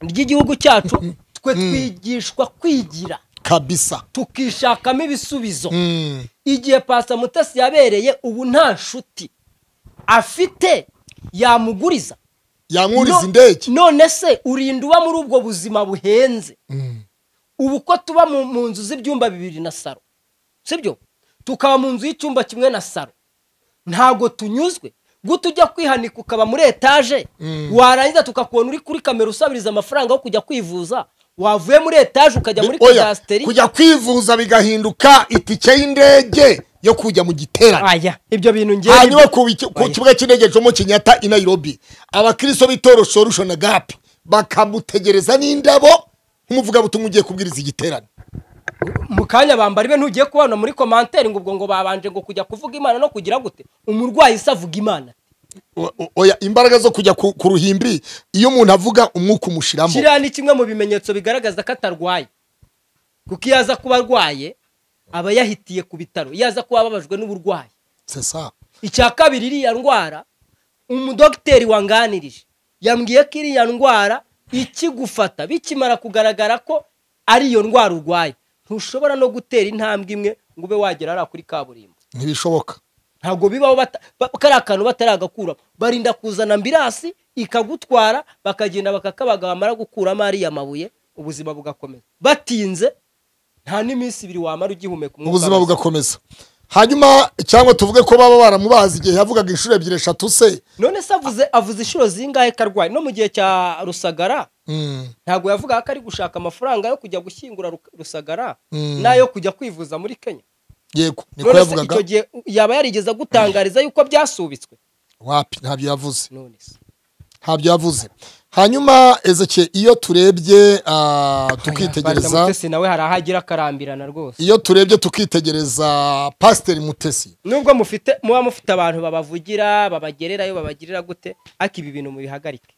ry'igihugu cyacu twe twigishwa kwigira
kabisa
tukishakamo ibisubizo
Mm,
igihe pasa mutasi yabereye ubu nta nshuti afite yamuguriza
yankuriza
No-
indege
none se urinda uba muri ubwo buzima buhenze ubu ko tuba mu mu nzu z'ibyumba bibiri na saro sibyo tukaba mu nzu y'icyumba kimwe na saro ntabwo tunyuzwe guta ujya kwihanika ukaba muri etaje warangiza tukakubona uri kuri kamera usabiriza amafaranga yo kujya kwivuza wavuye muri etaje ukajya muri
Oya,
kadasiteri
kujya kwivuza bigahinduka itike y'indege yo kujya mu giterane
aya ibyo bintu ngewe
hanyuma ku bicu- ku
Oya.
kibuga cy'indege cyo mu kenyatta i nairobi abakristo b'itoro solution agape bakamutegereza n'indabo nk'umuvugabutumwa ugiye kubwiriza igiterane
mu kanya bambara ibe ntugiye kubona muri komanteri ngo ubwo ngo babanje ngo kujya kuvuga imana no kugira gute umurwayi se avuga imana
oya imbaraga zo kujya ku ku ruhimbi iyo umuntu avuga umwuka umushiramo
kiriya ni kimwe mu bimenyetso bigaragaza ko atarwaye kuko iyo aza kuba arwaye aba yahitiye ku bitaro iyo aza kuba ababajwe n'uburwayi
C'est ça.
icya kabiri iriya ndwara umudogiteri wanganirije yambwiye ko iriya ndwara ikigufata bikimara kugaragara ko ari iyo ndwara urwaye ntushobora no gutera intambwe imwe ngo ube wagera hariya kuri kaburimbo
ntibishoboka
ntabwo bibaho bata- ba- kariya kantu bataragakuramo barinda kuzana ambirasi ikagutwara bakagenda bakakabaga bamara gukuramo ariya mabuye ubuzima bugakomeza batinze nta n'iminsi ibiri wamara ugihumeka umwuka
ubuzima
muzima.
bugakomeza hanyuma cyangwa tuvuge ko baba baramubazi igihe yavugaga inshuro ebyiri eshatu se
none se avuze avuze inshuro zingahe ko arwaye no mu gihe cya rusagara
Mm,
ntabwo yavugaga ko ari gushaka amafaranga yo kujya gushyingura Ru- rusagara
Mm.
n'ayo kujya kwivuza muri kenya
yego niko
none se icyo
yavugaga
gihe yaba yarigeze agutangariza yuko byasubitswe
wapi ntabyo yavuze
none se
ntabyo yavuze hanyuma ezeke iyo turebye ah, tukitegereza
Mutesi nawe hari aho agira akarambirana rwose
iyo turebye tukitegereza pasiteri mutesi
nubwo mufite muba mufite abantu babavugira babagererayo babagirira gute ariko ibi bintu mubihagarike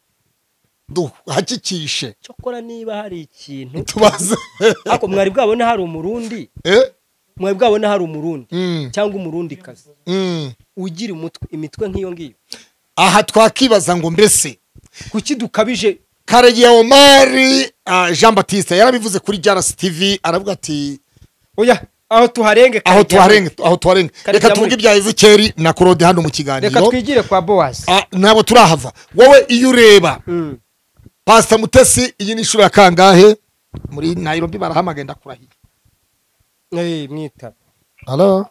duhakikishe
cyokora niba hari ikintu
tubaze
ariko mwari bwabona hari umurundi
Eh?
mwari bwabona hari umurundi
Mm,
cyangwa umurundikazi
mm.
ugira umutwe imitwe nk'iyo ngiyo
aha twakibaza ngo mbese
kuki dukabije
karegiye omari ah, jean batiste yarabivuze kuri jrs tv aravuga ati
oya aho tuharenge
aho
Karegeya muri-
tuharenge aho tuharenge
Karegeya
reka
muri-
tuvuge ibya ezekeri na korode hano mu kiganiro
reka twigire kwa bowazi
Ah, ntabwo turahava wowe iyo ureba pasita mutesi iyi ni inshuro ya kangahe muri nairobi barahamagaye ndakurahiye
mwita
halo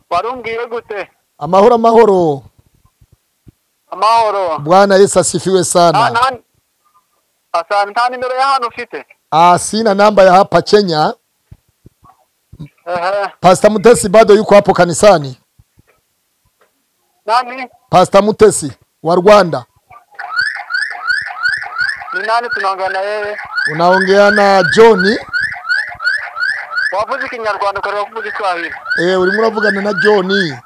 warumbwiwe gute
amahoro amahoro
amahoro
bwana yesu asifiwe
Nta-
sana
nta- asante nta nimero ya hano ufite
ah, sina namba ya hapa kenya
Ehe,
pasita mutesi bado yuko hapo kanisani
nani
pasita mutesi wa rwanda
ni nani tunaongea na yeye
unaongea na johni
wavuze ikinyarwanda ukareba kuvuga iswahili
eh, urimo uravugana na johni